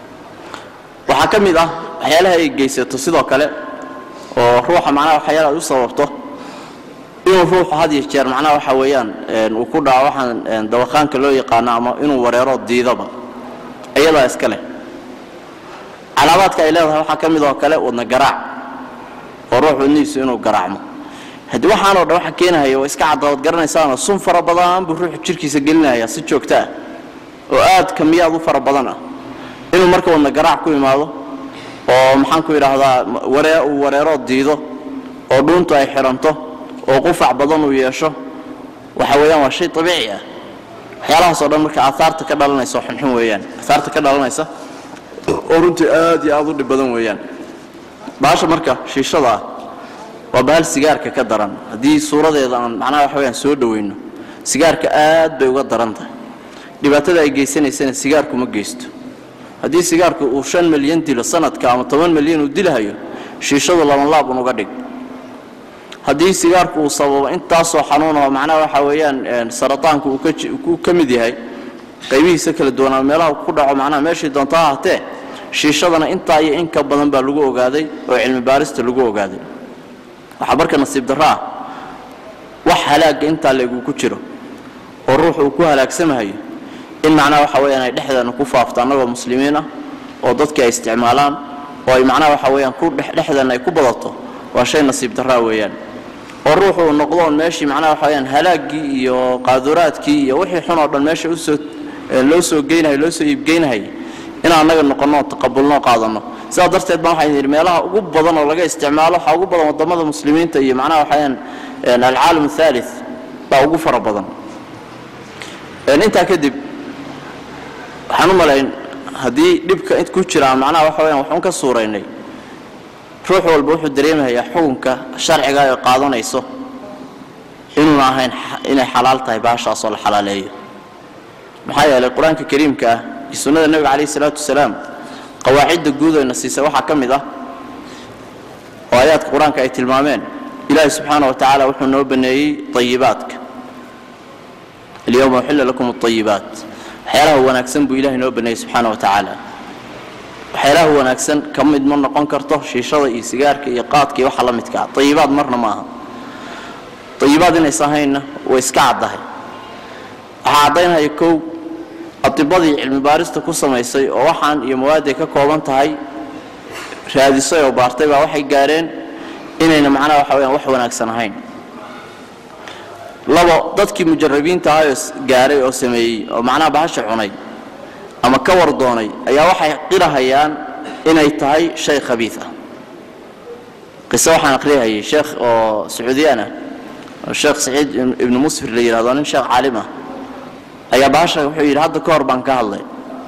waxaa ka mid ah waxyaalaha ay geysato sidoo kale oo ruuxa macnaha waxyaala ay u sababto inuu ruuxu had iyo jeer macnaha waxa weeyaan uu ku dhaco waxaan dawaqaanka loo yaqaano ama inuu wareero diidaba iyadaa iska leh calaamaadka ay leedahay waxaa ka mid oo kale wadna garaac oo ruux wadnihiisu inuu garaacmo haddii waxaanoo dhan waxa keenahaya waa iska caddaad garanaysaanoo sun fara badan buu ruuxu jirkiisa gelinaya si joogto ah oo aad kamiyaad u fara badan ah inuu marka wadna garaac ku imaado oo maxaan ku idhaahdaa waree uu wareeroo diido oo dhuuntu ay xiranto oo qufac badan uu yeesho waxa weeyaan waa shay abiici ah waxyaalahaasoo dhan marka aahaarta ka dhalanaysa oo xunxun weeyaan aahaarta ka dhalanaysa oo runtii aad iyo aad u dhib badan weeyaan baasha marka shiishada ah waa bahal sigaarka ka daran haddii suuradeeda aan macnaha waxa weyaan soo dhowayno sigaarka aad bay uga daran tahay dhibaatada ay geysanaysana sigaarku ma geysto haddii sigaarku uu shan milyan dilo sanadka ama toban milyan uu dilahayo shiishadu labanlaab un uga dhig haddii sigaarku uu sababo intaasoo xanuunoo macnaha waxa weeyaan sarataanku uu ka mid yahay qaybihiisa kala duwan ama meelaha ku dhaco macnaha meeshii doonta ha ahatee shiishadana intaa iyo in ka badan baa lagu ogaaday oo cilmi baarista lagu ogaaday waxaa marka nasiib darro ah wax halaagga intaa leeguu ku jiro oo ruuxu uu ku halaagsamahayo in macnaha waxa weyaan ay dhexdeena ku faafto annagoo muslimiin ah oo dadkii ay isticmaalaan oo ay macnaha waxa weyaan ku dhexdeena ay ku badato waa shay nasiib darraa weeyaan oo ruuxu uu noqdo on meeshii macnaha waxa weyaan halaaggii iyo qaaduraadkii iyo wixii xun oo dhan meesha usoo loo soo geynahay loo soo iibgeynahay inaan annaga noqonno taqabulno qaadanno sidaa darteed baan waxaan yidhi meelaha ugu badan oo laga isticmaalo waxaa ugu badan waddamada muslimiinta iyo macnaha waxayaan alcaalam athaalith baa ugu fara badan intaa kadib waxaan u malayn haddii dhibka ku jiraan macnaha waxa weyaan waxuun ka suuraynay ruux walba wuxuu dareemayaa xukunka sharciga ay qaadanayso inuuna ahayn inay xalaal tahay baashaasoo la xalaaleeyo maxaa yeelay qur-aanka kariimka ah iyo sunnada nebiga calayhi isalaatu wasalaam qawaacidda guud ayna siisay waxaa ka mid ah oo aayaadka qur-aanka ay tilmaameen ilaahi subxaana wa tacaala wuxuu noo baneeyey ayibaadka alyowma uxilla lakum alayibaat waxyaalaha wanaagsan buu ilahay noo baneeyey subxaana wa tacaala waxyaalaha wanaagsan ka mid ma noqon karto shiishada iyo sigaarka iyo qaadka iyo waxa la midkaa ayibaad marna ma aha ayibaad inaysa ahaynna way iska caddahay waxaa caddaynaya kow adibadii cilmi baarista ku samaysay oo waxaan iyo mawaaday ka kooban tahay raadisay oo baartay baa waxay gaareen inayna macnaha waxa weyaan wax wanaagsan ahayn labo dadkii mujarabiinta ahayoo gaaray oo sameeyey oo macnaha bahasha cunay ama ka war doonay ayaa waxay qirahayaan inay tahay shay khabiid ah qiso waxaan aqriyahayay sheekh oo sacuudiyaan ah oo sheekh saciid ibnu musfir la yidhahdo nin sheekh caalim ah ayaa bahasha wuxuu yidhi hadda ka hor baan ka hadlay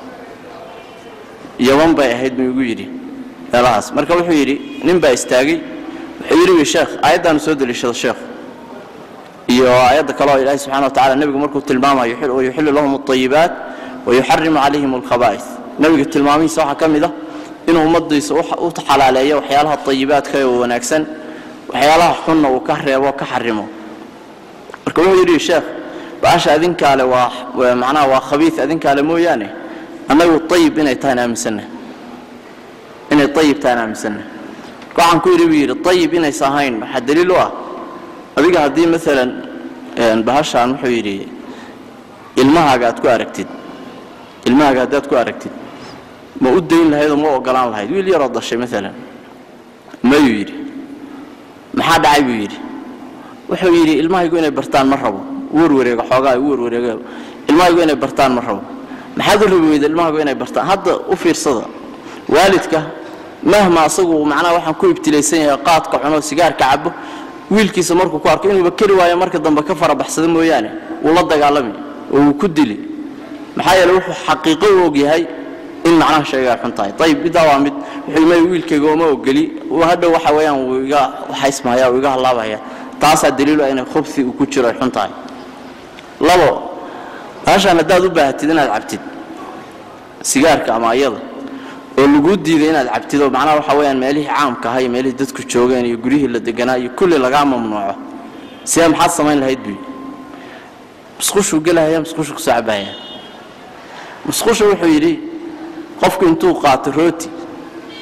yaban bay ahayd buu igu yidhi meelahaas marka wuxuu yidhi nin baa istaagay wuxuu yidhi wi sheekh aayaddaanu soo deliishado sheekhu iyo aayadda kale oo ilaahi subxana wa tacala nebigu markuu tilmaamayo wayuxillu lahum alayibaat wayuxarimu calayhim alkhabaa'is nebiga tilmaamihiisa waxaa ka mid ah inuu ummadiisa u xalaaleeyo waxyaalaha ayibaadka oo wanaagsan waxyaalaha xunna uu ka reebo ka xarimo marka wuxuu yidhi sheekh baasha adinkaale waa macnaha waa khabiid adinkaale mooyaane annagu ayib inay tahaan aaminsanna inay ayib tahaan aaminsanna waxaan ku yidhi buu yidhi ayib inaysa ahayn waxaa daliil u ah adiga haddii maalan bahashaan wuxuu yidhi ilmahaaga aad ku aragtid ilmahaaga haddaad ku aragtid ma u dayn lahayd oo ma ogolaan lahayd wiil yaroo dashay maalan mayuu yidhi maxaa dhacay buu yidhi wuxuu yidhi ilmahaygu inay bartaan ma rabo werwareega xoogaa u werwareega ilmahaygu inay bartaan ma rabo maxaad u rabi weyda ilmahaygu inay bartaan hadda u fiirsada waalidka mahma asagu macnaha waxaan ku ibtilaysan yahay qaadka cuno sigaarka cabo wiilkiisa markuu ku arko inuuba keri waayo marka dambe ka farabaxsada mooyaane wuu la dagaalami oo wuu ku dili maxaa yeele wuxuu xaqiiqo u og yahay in macnaha shaygaa xun tahay ayib middaa waa mid wuxuu imay wiilkayga oma ogeli hadhow waxa weeyaan wuu iga waxaysmahaya wuu iga hallaabaya taasaa daliilu ah inay khubsi uu ku jiro ay xun tahay labo baashaan haddaad u baahatid inaad cabtid sigaarka ama ayada oo laguu diiday inaad cabtid oo macnaha waxa weyaan meelihii caamka ahaa iyo meelihii dadku joogeen iyo guryihii la deganaa iyo kulli lagaa mamnuuco sidee maxaad samayn lahayd buy musqushuu gelahaya musqushu kusoo cabahaya musqusha wuxuu yidhi qofku intuu qaato rooti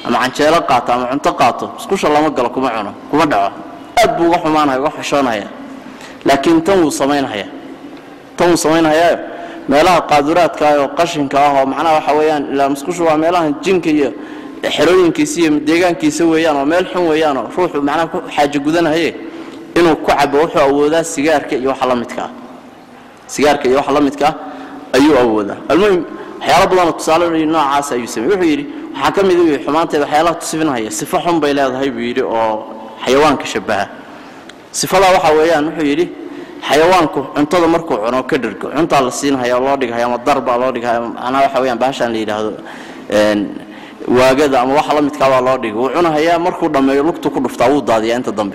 ama canjeelo qaato ama cunto qaato musqusha lama galo kuma cuno kuma dhaco aad buu uga xumaanaya uga xishoonaya laakiin tan wuu samaynhaya tan wuu samaynhayaa meelaha qaaduraadka ah oo qashinka ah oo macnaha waxa weeyaan ilaa musqushu waa meelaha jinka iyo xerooyinkiisa iyo deegaankiisa weeyaan oo meel xun weeyaan oo ruuxu macnaha ku xaajo gudanahaye inuu ku cabo wuxuu awoodaa sigaarka iyo waxa la midka ah sigaarka iyo waxa la midka ah ayuu awoodaa almuhim waxyaalo badanoo tusaale noocaas ayuu sameeyey wuxuu yidhi waxaa ka mid u yihi xumaanteeda waxyaalaha tusifinhaya sifo xun bay leedahay buu yidhi oo xayawaanka shabaha sifadaa waxaa weeyaan wuxuu yidhi xayawaanku cuntada markuu cuno ka dhergo cuntaa la siinhaya oo loo dhigahaya ama darbaa loo dhigahaya macnaha waxa weeyaan baashaan la yidhaahdo waagada ama waxa la midkaa baa loo dhigay wuu cunahayaa markuu dhammeeyo lugtu ku dhuftaa wuu daadiyaa inta dambe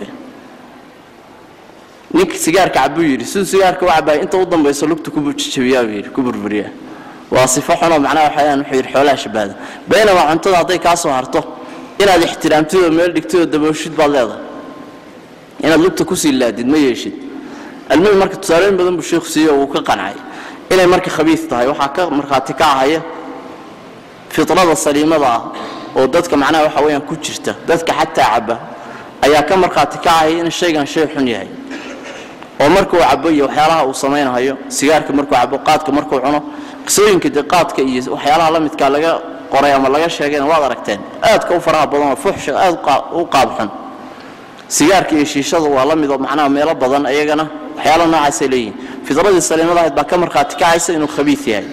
ninka sigaarka cabuu yidhi siduu sigaarka u cabaaya inta u dambayso lugtu ku jajabiyaa buu yidhi ku burburiyaa waa sifo xunoo macnaha waxayaan wuxuu yidhi xoolaha shabaada baynamaa cuntada hadday kaa soo harto inaad ixtiraamtid oo meel dhigtid oo dabooshid baad leedahay inaad lugta kusii laadid ma yeeshid almuhim marka tusaalooyin badan buu sheikhu siiye oo uu ka qancay inay marka khabiis tahay waxaa ka markhaati kacahaya fitrada saliimada ah oo dadka macnaha waxa weeyaan ku jirta dadka xataa caba ayaa ka markhaati kacaya in shaygan shay xun yahay oo markuu cabo iyo waxyaalaha uu samaynhayo sigaarka markuu cabo qaadka markuu cuno qisooyinka dee qaadka iyo waxyaalaha la midkaa laga qoray ama laga sheegayna waad aragteen aadka u faraha badan oo fuxsha aad u qaab xun sigaarka iyo shiishada waa la midoo macnaha meelo badan iyagana waxyaala noocaasay leeyihin fidradii saliimada ahayd baa ka markhaati kacaysa inuu khabiis yahay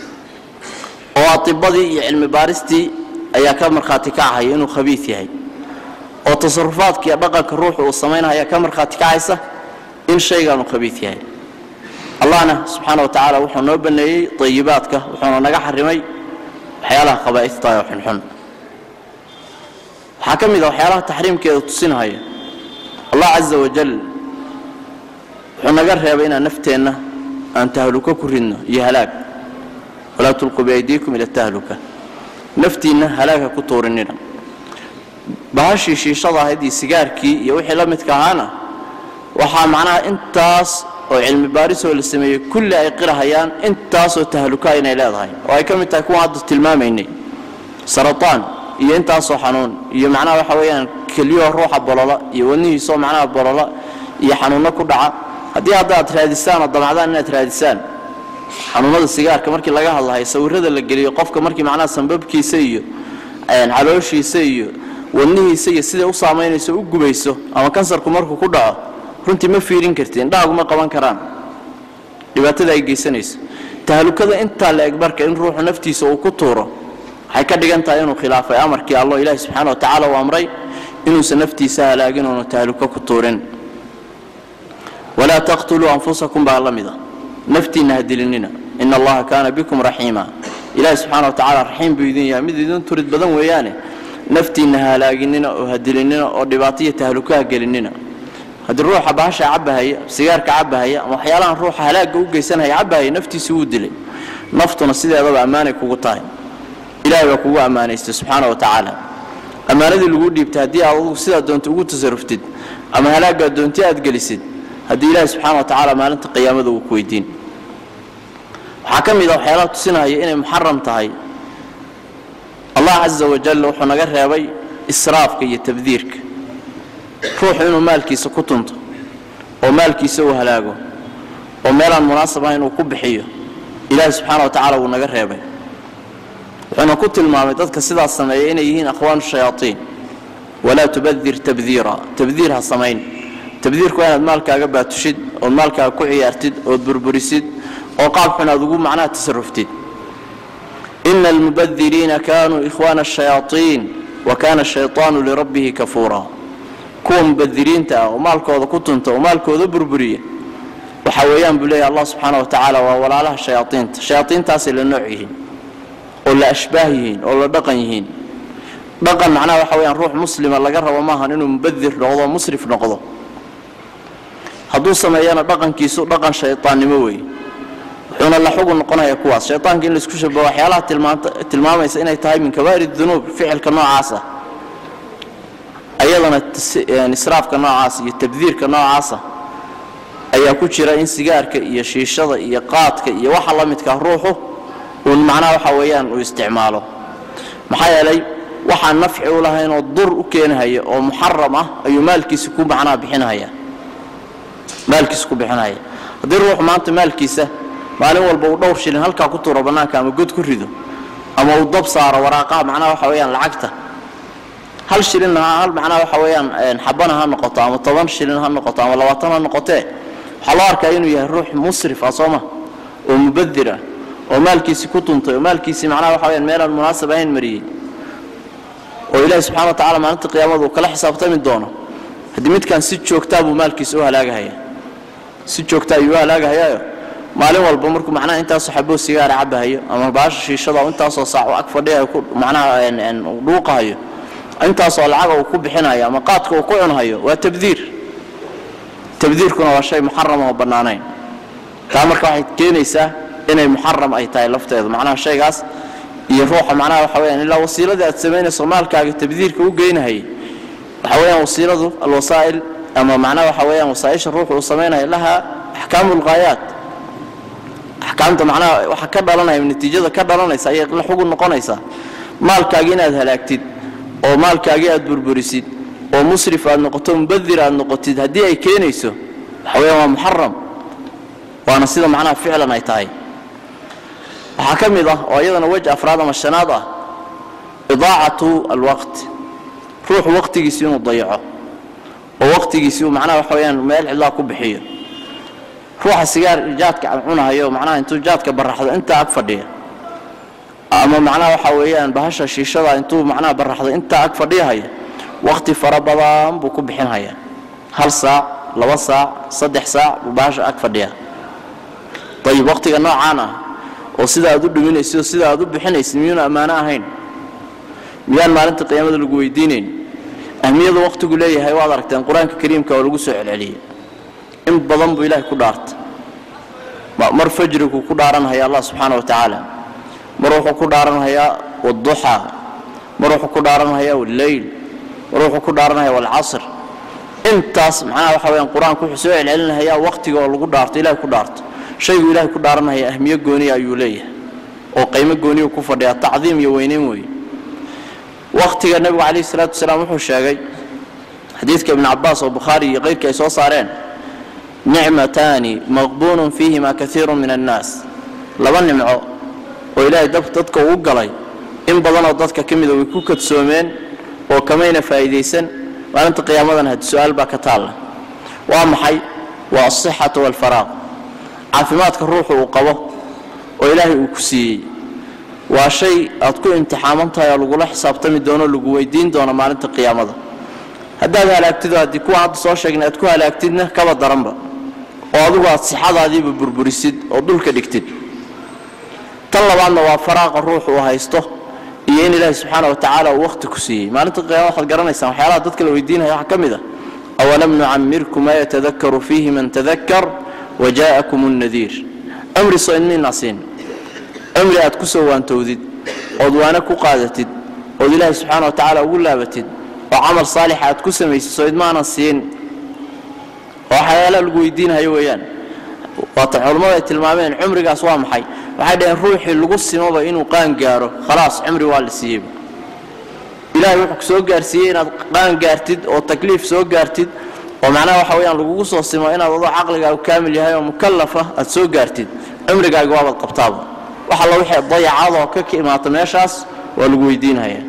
oo atibadii iyo cilmi baaristii ayaa ka markhaati kacahaya inuu khabiis yahay oo tasarufaadka iyo dhaqanka ruuxu uu samaynaya ka markhaati kacaysa in shaygaanu khabiis yahay allahna subxaana wa tacaala wuxuu noo baneeyey ayibaadka wuxuuna naga xarimay waxyaalaha khabaa'ista oo xunxun waxaa ka mid a waxyaalaha taxriimkeeda tusinahaya allah caza wajal wuxuu naga reebay inaan nafteenna aan tahluko ku ridno iyo halaag walaa tulquu biaydiikum ila tahluka naftiinna halaaga ku tuurinina bahashii shiishada ahayd iyo sigaarkii iyo wixii la midka ahaana waxaa macnaha intaas oo cilmi baarisoo la sameeyey kulli ay qirahayaan intaasoo tahluka inay leedahay oo ay ka mid tahay kuwan hadda tilmaamaynay sarataan iyo intaasoo xanuun iyo macnaha waxa weeyaan keliyahoo ruuxa bolola iyo wadnihiisoo macnaha bolola iyo xanuunno ku dhaca haddii hadda aad raadisaan oo damacdaan inaad raadisaan xanuunada sigaarka markii laga hadlahay sawirada la geliyo qofka markii macnaha sambabkiisa iyo calooshiisa iyo wadnihiisa iyo siday u saamaynayso u gubayso ama kansarku markuu ku dhaco runtii ma fiirin karti indhahaguma qaban karaan dhibaatada ay geysanayso tahlukada intaa la eg marka in ruuxu naftiisa uu ku tuuro waxay ka dhigan tahay inuu khilaafay amarkii allo ilaahi subxaana wa tacaala uu amray inuusan naftiisa halaagin oonu tahluko ku tuurin walaa taqtuluu anfusakum baa la mida naftiinna ha dilinina ina allaha kaana bikum raxiima ilaahi subxaana wa tacaala raxiim buu idin yahay mid idin turid badan weeyaane naftiinna ha halaaginina oo ha dilinina oo dhibaataiyo tahluko ha gelinina haddii ruuxa bahasha cabahaya sigaarka cabahaya ama waxyaalahan ruuxa halaagga u geysanaya cabahaya naftiisa wuu dilay naftuna sideedaba ammaanay kugu tahay ilahay baa kugu ammaanaystay subxaana wa tacaala ammaanadii lagu dhiibtay haddii aad adugu sidaa doonta ugu tasaruftid ama halaaggaa doonti aad gelisid haddii ilaahi subxaana wa tacaala maalinta qiyaamada uu ku weydiin waxaa ka mid a waxyaalaha tusinaya inay muxaram tahay allah caza wajal wuxuu naga reebay israafka iyo tabdiirka ruuxu inuu maalkiisa ku tunto oo maalkiisa uu halaago oo meelaan munaasab ahayn uu ku bixiyo ilaahi subxaana wa tacaala wuu naga reebay wuxuuna ku tilmaamay dadka sidaas sameeya inay yihiin akhwaanu shayaaiin walaa tubadir tabdiira tabdiir ha samayn tabdiirku waa inaad maalkaaga baatushid ood maalkaaga ku ciyaartid ood burburisid oo qaab xun aad ugu macnaha tasaruftid ina almubadiriina kaanuu ikhwaana ashayaaiin wa kaana ashayطaanu lirabbihi kafuura kuwa mubadiriinta ah oo maalkooda ku tunta oo maalkooda burburiya waxa weeyaan buu leeyahy allah subxaana wa tacaala waa walaalaha shayaaiinta shayaaiintaasay la nooc yihiin oo la ashbaah yihiin oo la dhaqan yihiin dhaqan macnaha waxa weyaan ruux muslima laga rabo maahan inuu mubadir noqdo musrif noqdo hadduu sameeyana dhaqankiisu dhaqan shayطaannimo weeye wuxuuna la xugun noqonaya kuwaas shayطaanka in laisku shabaho waxyaalaha tilmaamaysa inay tahay min kabaa'ir dunuub ficilka noocaas ah ayadana israafka noocaas iyo tabdiirka noocaasa ayaa ku jira in sigaarka iyo shiishada iyo qaadka iyo waxa la midkaa ruuxu uun macnaha waxa weeyaan uu isticmaalo maxaa yeelay waxaan nafci u lahayn oo dur u keenahaya oo muxaram ah ayuu maalkiisa ku macnaha bixinahaya maalkiisa ku bixinahaya haddii ruuxu maanta maalkiisa maalin walba uu dhowr shilin halkaa ku tuuro bannaanka ama god ku rido ama uu dab saaro waraaqaha macnaha waxa weeyaan lacagta hal shilinna hal macnaha waxa weeyaan xabana ha noqoto ama toban shilin ha noqoto ama labaatan ha noqotee waxaa loo arkaa inuu yahay ruux musrif ah sooma oo mubadir ah oo maalkiisii ku tuntay oo maalkiisii macnaha waxa weyaan meelaan munaasab ahayn mariyey oo ilaahi subxana wa tacala maalinta qiyaamada uu kala xisaabtami doono haddii midkan si joogtaa buu maalkiisa u halaagahaya si joogta ayuu u halaagahayaayo maalin walba markuu macnaha intaasoo xaboo sigaara cabahayo ama baasha shiishada oo intaasoo saac ag fadhiyayo ku macnaha dhuuqahayo intaasoo lacaga uu ku bixinayo ama qaadka uu ku cunhayo waa tabdiir tabdiirkuna waa shay muxaram oo bannaanayn taa marka waxay keenaysaa inay muxaram ay tahay lafteedu macnaha shaygaas iyo ruuxa macnaha waxa weyaan ilaa wasiiladii aad samaynayso maalkaaga tabdiirka u geynahayay waxa weyaan wasiiladu alwasaa'il ama macnaha waxa weyaan wasaaisha ruuxu uu samaynayo laha axkaamu lghaayaat axkaamta macnaha waxa ka dhalanaya natiijada ka dhalanaysa ayay la xugun noqonaysaa maalkaagi inaad halaagtid oo maalkaagii aad burburisid oo musrif aad noqoto mubadir aad noqotid haddii ay keenayso waxa weyaan waa muxaram waana sida macnaha ficlan ay tahay waxaa ka mid ah oo iyadana wej afraad ama shanaad ah idaacatu alwaqt ruuxu waqtigiisi inuu dayaco oo waqtigiisi uu macnaha waxa weyaan meel cidlaa ku bixiyo ruuxa sigaar jaadka cunahayo macnaha intuu jaadka baraxdo intaa ag fadhiya ama macnaha waxa weeyaan bahasha shiishada intuu macnaha baraxdo intaa ag fadhiyahaya waqti fara badan buu ku bixinhaya hal saac laba saac saddex saac buu bahasha ag fadhiya ayib waqtiga noocaan ah oo sida aad u dhuminaysid oo sida aad u bixinaysid miyuuna ammaano ahayn miyaan maalinta qiyaamada lagu weydiinayn ahmiyada waqtigu leeyahay waad aragteen qur-aanka kariimka oo lagu soo celceliyey in badan buu ilaahay ku dhaartay mar fajriguu ku dhaaranhaya allah subxaana wa tacaala mar wuxuu ku dhaaranhayaa wduxaa mar wuxuu ku dhaaranhayaa walleyl mar wuxuu ku dhaaranhayaa walcasr intaas macnaha waxa weyaan qur-aanku wuxuu soo celcelinahayaa waqtiga oo lagu dhaarto ilahay ku dhaarto shaygu ilaahay ku dhaaranhaya ahmiyo gooniya ayuu leeyahay oo qaymo gooniyu ku fadhiyaa tacdiim iyo weyneyn weeye waqtiga nebigu calayhi salaatu wasalaam wuxuu sheegay xadiidka ibnu cabaas oo bukhaari iyo keyrkii ay soo saareen nicmataani maqbuunun fiihima kaiiru min annaas laba nimco oo ilaahay dadka uu galay in badanoo dadka ka mida way ku kadsoomeen oo kamayna faa'iidaysan maalinta qiyaamadan had su-aal baa ka taalla waa maxay waa asixatu waalfaraaq caafimaadka ruuxu uu qabo oo ilaahay uu ku siiyey waa shay aad ku imtixaaman tahay oo lagula xisaabtami doono lagu weydiin doono maalinta qiyaamada haddaad halaagtido haddii kuwa hadda soo sheegnay aad ku halaagtidna kaba daranba oo adigu aad sixadaadiiba burburisid oo dhulka dhigtid tan labaadna waa faraaqa ruuxu uu haysto iyo in ilaahi subxaana wa tacaala uu wakhti ku siiyey maalinta qiyaama waxaad garanaysaan waxyaalaha dadka la weydiinaya waxaa ka mid a awalam nucamirku maa yatadakaru fiihi man tadakar waja'akum nnadiir amri soo idmiinaa siin amri aad ku soo waantowdid ood waana ku qaadatid ood ilaahi subxaana wa tacaala ugu laabatid oo camal saalixa aad ku samaysid soo idmaanan siin oo waxyaalaha lagu weydiinayo weeyaan waatan culammadu ay tilmaameen cumrigaas waa maxay waxay dhaheen ruuxii lagu simoba inuu qaan gaaro khalaas cumri waa la siiyeyba ilaahay wuxuu ku soo gaarsiiyey inaad qaan gaartid oo takliif soo gaartid oo macnaha waxa weyaan lagugu soo simo inaad adoo caqligaagu kaamil yahay oo mukallafa aad soo gaartid cumrigaaga waabaad qabtaaba wax alla wixii dayacadoo ka ka imaata meeshaas waa lagu weydiinaya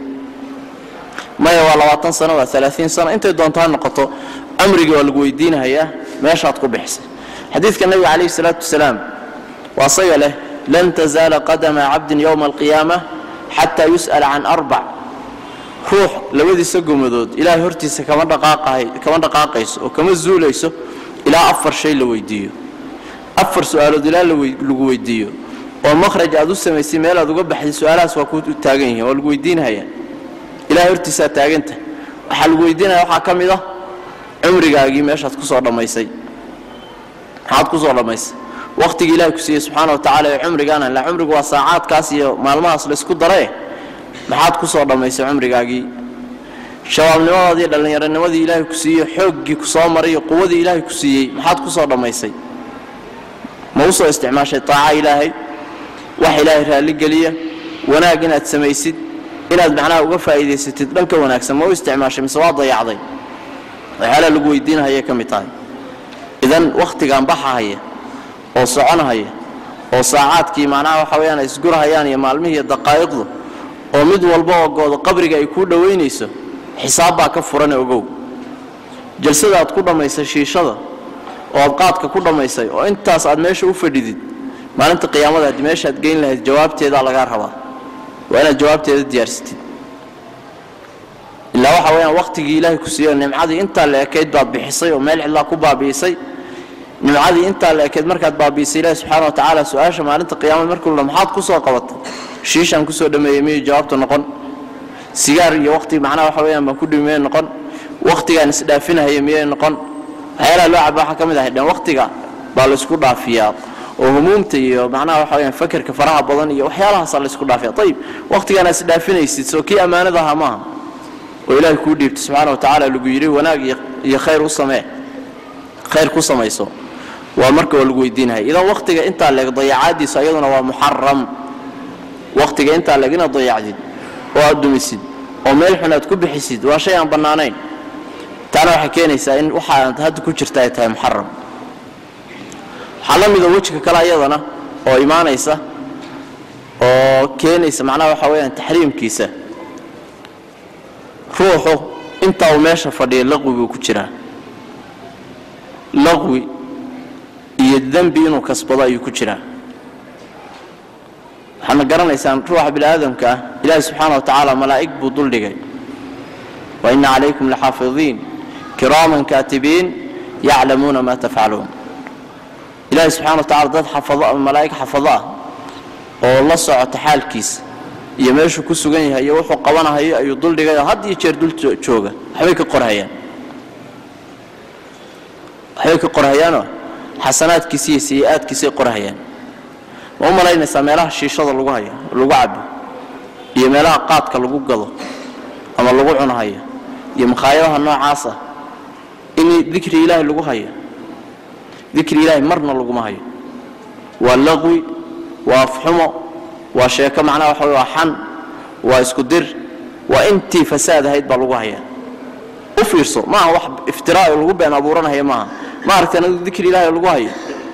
maya waa labaatan sano waa alaaiin sano intay doonto ha noqoto cumrigii waa lagu weydiinahayaa meeshaad ku bixisay xadiidka nabiga calayhi salaatu wasalaam waa saga leh lan tazaala qadama cabdin yowma alqiyaama xataa yus'ala can arbac ruux labadiisa gomadood ilaahay hortiisa kama dhaqaaqayso oo kama zuulayso ilaa afar shay la weydiiyo afar su-aalood ilaa lagu weydiiyo oo makhraj aad u samaysay meel aad uga baxday su-aalahaas waa ku taagan yihiin waa lagu weydiinhayaa ilahay hortiisaa taaganta waxaa lagu weydiinaya waxaa ka mid ah cumrigaagii meeshaad kusoo dhammaysay maxaad kusoo dhammaysay wakhtigii ilahay ku siiyey subxaana wa tacala ee cumrigaana ila cumrigu waa saacaadkaas iyo maalmahaas laysku darae maxaad kusoo dhammaysay cumrigaagii shabaabnimadaadii dhallinyaronimadii ilaahay ku siiyey xooggii ku soo maray iyo quwadii ilaahay ku siiyey maxaad kusoo dhammaysay ma u soo isticmaashay taaca ilaahay wax ilaahay raalligeliya wanaag inaad samaysid inaad macnaha uga faa'iidaysatid dhanka wanaagsan ma u isticmaashay mise waa dayacday waxyaalaha lagu weydiinahayay ka mid tahay idan wakhtigan baxahaya oo soconahaya oo saacaadkii macnaha waxa weyaan ay isgurahayaan iyo maalmihii iyo daqaa'iqdu oo mid walba oo goodo qabriga ay kuu dhowaynayso xisaab baa ka furane ogow jalsada aad ku dhammaysay shiishada oo aad qaadka ku dhammaysay oo intaas aad meesha u fadhidid maalinta qiyaamada haddii meeshaad geyn lahayd jawaabteedaa lagaa rabaa waa inaad jawaabteeda diyaarsatid ilaa waxa weyaan wakhtigii ilaahay ku siiyo nimcadii intaa la ekayd baad bixisay oo meel cidlaa ku baabi'isay nimcadii intaa la ekeed markaad baabiisay ilaahi subxaana wa tacaala su-aasha maalinta qiyaamada markuu la maxaad ku soo qabatay shiishaan kusoo dhameeyey miyay jawaabtu noqon sigaar iyo wakhti macnaha waxa weyaan baan ku dhimi miyay noqon wakhtigaan isdhaafinahaya miyay noqon waxyaalaha loo caba waxaa ka mid ahay dhan wakhtiga baa laysku dhaafiyaa oo humuumta iyo macnaha waxa weyaan fakerka faraha badan iyo waxyaalahaasaa laysku dhaafiya ayib wakhtigaana isdhaafinaysid soo kii ammaanada ahaa maaha oo ilaahay kuu dhiibtay subxaana wa tacaala lagu yidhi wanaag iyo khayr u samee khayr ku samayso waa marka waa lagu weydiinaya idan wakhtiga intaa leeg dayacaadiisu ayaduna waa muxaram wakhtiga intaa leeg inaad dayacdid oo aad dumisid oo meel xun aad ku bixisid waa shay aan bannaanayn taana waxay keenaysaa in waxaad hadda ku jirta ay tahay muxaram waxaa la mida wejiga kale ayadana oo imaanaysa oo keenaysa macnaha waxa weyaan taxriimkiisa ruuxu inta uu meesha fadhiya laqwi buu ku jiraa laqwi iyo dembi inuu kasbado ayuu ku jiraa waxaadna garanaysaan ruuxa bini aadamka ah ilaahi subxaana wa tacaala malaa'ig buu duldhigay wa ina calaykum laxaafidiin kiraaman kaatibiin yaclamuuna ma tafcaluun ilaahi subxana wa tacala dad xafado malaa'ig xafado ah oo la socota xaalkiisa iyo meeshuu ku sugan yahay iyo wuxuu qabanahayo ayuu duldhigay oo had iyo jeer dul jooga waxbay ka qorhayaan waxbay ka qorhayaanoo xasanaadkiisa iyo sayi-aadkiisay qorhayaan ma u malaynaysaa meelaha shiishada lagu hayo lagu cabo iyo meelaha qaadka lagu gado ama lagu cunahayo iyo makhaayadaha noocaas ah in dikri ilaahi lagu hayo dikri ilaahi marna laguma hayo waa laqwi waa afxumo waa sheeko macnaha waxa waa xan waa isku dir waa intii fasaad ahayd baa lagu hayaa u fiirso maaha wax iftiraayo lagu been abuuranaya maaha ma aragteen adu dikri ilaahi lagu hayo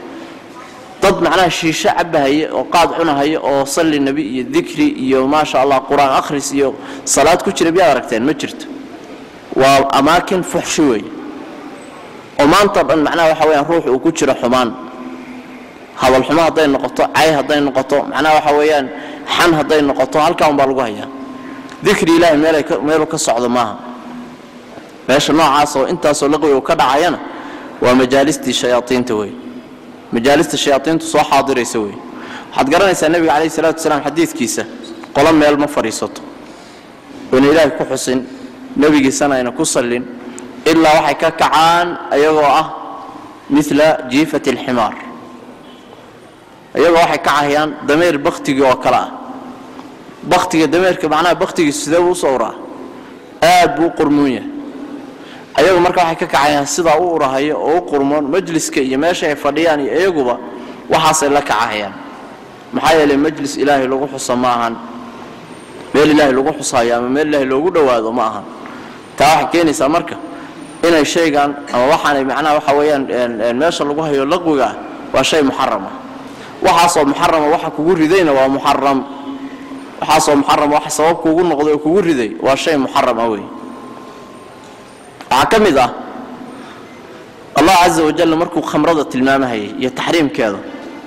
dad macnaha shiisho cabahaya oo qaad cunahaya oo salli nebi iyo dikri iyo maasha allah qur-aan akhris iyo salaad ku jira miyaad aragteen ma jirto waa amaakin fuxshi weeye oo maanta dhan macnaha waxa weyaan ruux uu ku jiro xumaan hadal xumo hadday noqoto cay hadday noqoto macnaha waxa weeyaan xan hadday noqoto halkaa un baa lagu hayaa dikri ilaahi meeluu ka socdo maaha meesha noocaas oo intaasoo laqwi uu ka dhacayana waa majaalistii shayaaiinta wey majaalista shayaaiintu soo xaadiraysa wey waxaad garanaysaa nebiga calayhi salatu wasalaam xadiidkiisa qolo meel ma fadhiisato oyna ilaahay ku xusin nebigiisana ayna ku sallin ilaa waxay ka kacaan ayagoo ah mila jiifati alximaar iyagoo waxay kacahayaan dameer baktigii oo kale ah baktiga dameerka macnaha baktigiisu sidee buu u sawraa aad buu u qurmuun yahay ayagu marka waxay ka kacayaan sidaa u urahayo oo u qurmoon majliska iyo meesha ay fadhiyaan iyo iyaguba waxaasay la kacahayaan maxaa yeelay majlis ilaahay lagu xuso ma ahan meel ilaahay lagu xusayo ama meel ilaahay loogu dhowaado ma ahan taa waxay keenaysaa marka inay shaygan ama waxaanay macnaha waxa weeyaan meesha lagu hayo laqwiga ah waa shay muxaram ah waxaasoo muxarama waxa kugu ridayna waa muxaram waxaasoo muxaram waxa sabab kuugu noqday oo kugu riday waa shay muxaram ah wey waxaa ka mid ah allah caza wajal markuu khamrada tilmaamahayay iyo taxriimkeeda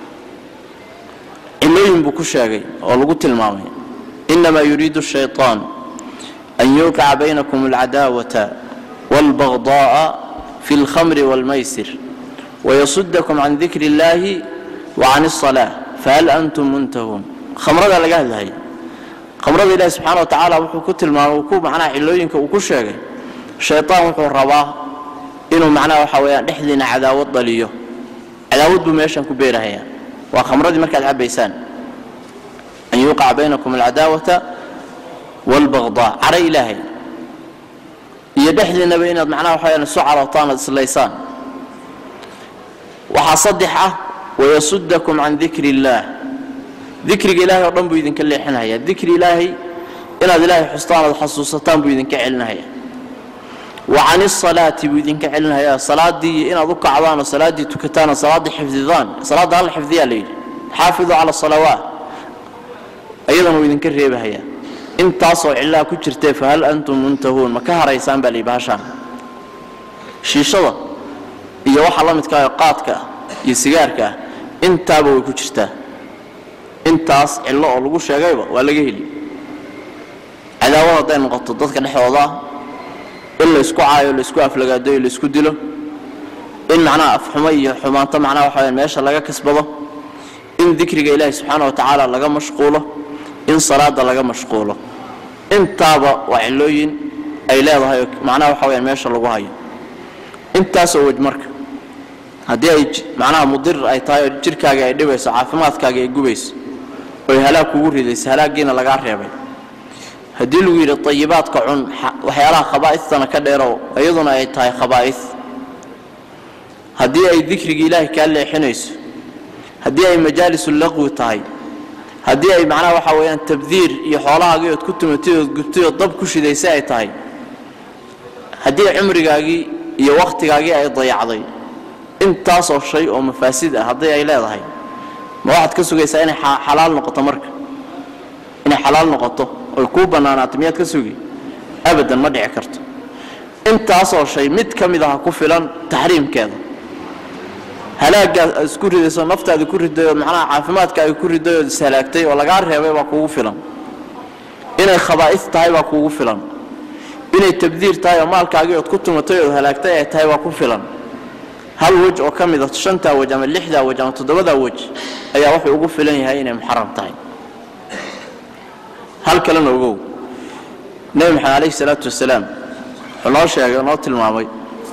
cilooyin buu ku sheegay oo lagu tilmaamay inamaa yuriidu shayطaan an yuqica baynakum alcadaawata wاlbagضaءa fi اlkhamri wاlmaysir wayasudakum can dikri اllahi wacan الصalaaة fahal antum muntahuun khamrada laga hadlahaya khamrada ilahi subxana wa tacaala wuxuu ku tilmaamay ku macnaha cilooyinka uu ku sheegay shayطaan wuxuu rabaa inuu macnaha waxa weeyaan dhexdiina cadaawad dhaliyo cadaawad buu meeshan ku beerahayaa waa khamradii markaad cabaysaan an yuuqaca baynakum alcadaawata wاlbagضaa cara ilaahay iyo dhexdiinaba inaad macnaha waxa weyaan isu carootaan ad islaysaan waxaa saddex ah wayasudakum can dikri اllaah dikriga ilahay oo dhan buu idinka leexinaya dikri ilaahay inaad ilaahay xustaan ood xasuusataan buu idinka celinahaya wa can isalaati buu idinka celinhayaa salaaddii inaad u kacdaan oo salaaddii tukataan oo salaaddii xifdidaan salaadda hal xifdiyaa la yidhi xaafiduu cala salawaat ayadana wuu idinka reebahayaa intaasoo cillaha ku jirtee fahal antum muntahuun ma ka haraysaan baa la yidhi bahashaan shiishada iyo waxa la midka ah qaadka ah iyo sigaarka ah intaaba way ku jirtaa intaas cillo oo lagu sheegayba waa laga heli cadaawad hadday noqoto dadka dhexdooda ah in la isku caayo la isku aflagaadayo la isku dilo in macnaha afxumo iyo xumaanto macnaha waxa weyaan meesha laga kasbado in dikriga ilaahi subxaana wa tacaala laga mashquulo in salaada laga mashquulo intaaba waa cillooyin ay leedahay oo macnaha waxa weyaan meesha lagu hayo intaasoo wej marka haddii ay macnaha mudir ay tahay oo jirkaaga ay dhibayso caafimaadkaaga ay gubayso oy halaag kugu ridayso halaaggiina lagaa reebay haddii lagu yidhi tayibaadka cun waxyaalaha khabaa'istana ka dheerow iyaduna ay tahay khabaa'is haddii ay dikrigii ilaahay kaa leexinayso haddii ay majaalisu laqwi tahay haddii ay macnaha waxa weeyaan tabdiir iyo xoolahaagii ood ku tumatay ood gubtay ood dab ku shidaysay ay tahay haddii cumrigaagii iyo wakhtigaagii ay dayacday intaasoo shay oo mafaasid ah haddii ay leedahay ma waxaad ka sugaysaa inay xalaal noqoto marka inay xalaal noqoto oy kuu bannaanaato miyaad ka sugi abadan ma dhici karto intaasoo shay mid ka mid aha ku filan taxriimkeeda halaagaad aad isku ridayso naftaada ku riday oo macnaha caafimaadka ay ku riday ood ishalaagtay oo lagaa reebay baa kuugu filan inay khabaa'is tahay baa kuugu filan inay tabdiir tahay oo maalkaagii ood ku tumatay ood halaagtay ay tahay baa ku filan hal wej oo ka mid a shantaa wej ama lixdaa wej ama toddobadaa wej ayaa wuxuu ugu filan yahay inay muxaram tahay hal kalena ogow nebi maxamed calayhi salaatu wasalaam wuxuu noo sheegay oo noo tilmaamay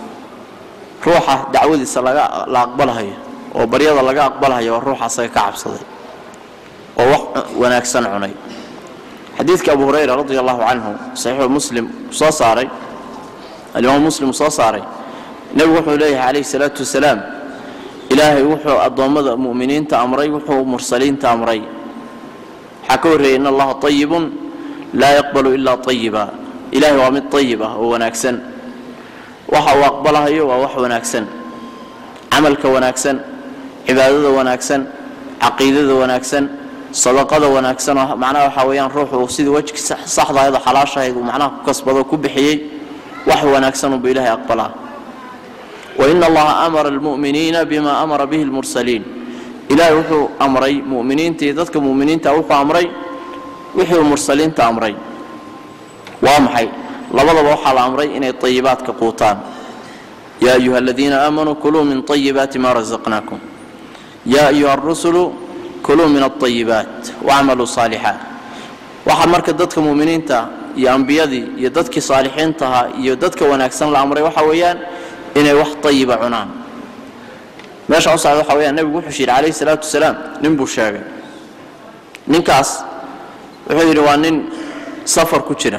ruuxa dacwadiisa laga la aqbalahayo oo baryada laga aqbalahayo waa ruuxa asaga ka cabsaday oo wax wanaagsan cunay xadiidka abu hurayra radi allahu canhu saxiixu muslim soo saaray alimaam muslim soo saaray nebigu wuxuu leeyahay calayhi salaatu wasalaam ilaahay wuxuu addoommada mu'miniinta amray wuxuu mursaliinta amray waxaa ka horreeyay in allaha ayibun laa yaqbalu ilaa ayiba ilaahay waa mid ayib ah oo wanaagsan waxa uu aqbalahayo waa wax wanaagsan camalka wanaagsan cibaadada wanaagsan caqiidada wanaagsan sadaqada wanaagsan oo macnaha waxaa weeyaan ruuxu uu sidii wejki saxdahayd oo xalaashahayd uu macnaha ku kasbado ku bixiyey wax wanaagsan unbu ilaahay aqbalaa wain allaha amara almu'miniina bima amara bihi lmursaliin ilaahay wuxuu amray mu'miniinta iyo dadka mu'miniinta wuxuu amray wixii uu mursaliinta amray waa maxay labadaba waxaa la amray inay طayibaadka quutaan ya ayuha aladiina aamanuu kuluu min طayibaati ma razaqnaakum ya ayuha arusulu kuluu min الطayibaat wacmaluu صaalixaat waxaa marka dadka mu'miniinta iyo ambiyadii iyo dadkii saalixiintahaa iyo dadka wanaagsan la amray waxa weeyaan inay wax طayiba cunaan meesha u socda waxa weyaan nebigu wuxuu yidhi calayhi salaatu wasalaam nin buu sheegay ninkaas wuxuu yidhi waa nin safar ku jira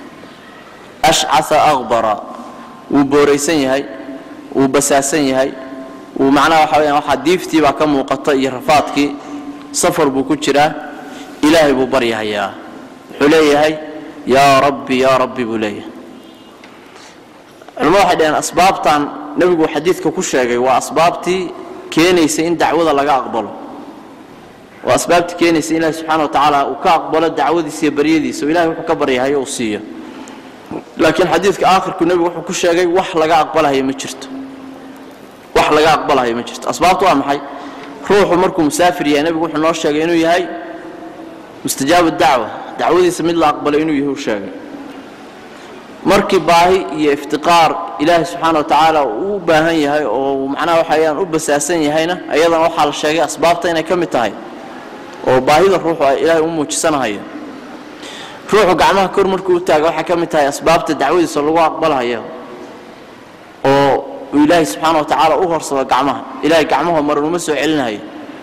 ashcaa aqbara wuu booraysan yahay wuu basaasan yahay wuu macnaha waxa weyaan waxaa diiftii baa ka muuqata iyo rafaadkii safar buu ku jiraa ilaahay buu baryahayaa wuxuu leeyahay yaa rabbi yaa rabbi buu leeyahay culamadu waxay dhaheen asbaabtan nebigu xadiidka ku sheegay waa asbaabtii keenaysa in dacwada laga aqbalo waa asbaabtii keenaysa in ilahi subxana wa tacaala uu ka aqbalo dacwadiisa iyo baryadiisa oo ilahay wuxuu ka baryahayo uu siiyo laakiin xadiidka aakhirku nebigu wuxuu ku sheegay wax laga aqbalahayo ma jirto wax laga aqbalahayo ma jirto asbaabtu waa maxay ruuxu markuu musaafir yahay nebigu wuxuu noo sheegay inuu yahay mustajaabu dacwa dacwadiisa mid la aqbalo inuu yahay uu sheegay markii baahi iyo iftiqaar ilaahay subxaana wa tacaala uu u baahan yahay oo macnaha waxayaan u basaasan yahayna ayadana waxaa la sheegay asbaabta inay ka mid tahay oo baahida ruuxu ay ilaahay u muujisanahayo ruuxu gacmaha kor markuu u taaga waxay ka mid tahay asbaabta dacwadiisa lagu aqbalahayo oo uu ilaahay subxaana wa tacaala u horsado gacmaha ilaahay gacmahu maran uma soo celinahayo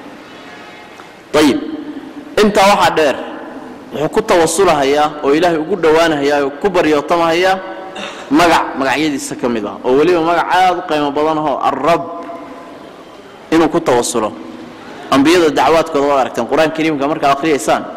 ayib intaa waxaa dheer wuxuu ku tawasulahayaa oo ilaahay ugu dhowaanahayaa oo ku baryootamhayaa magac magacyadiisa ka mid ah oo weliba magac aad u qiimo badan ahoo alrab inuu ku tawasulo ambiyada dacwaadkooda waad aragteen qur-aan kariimka markaad akhriyaysaan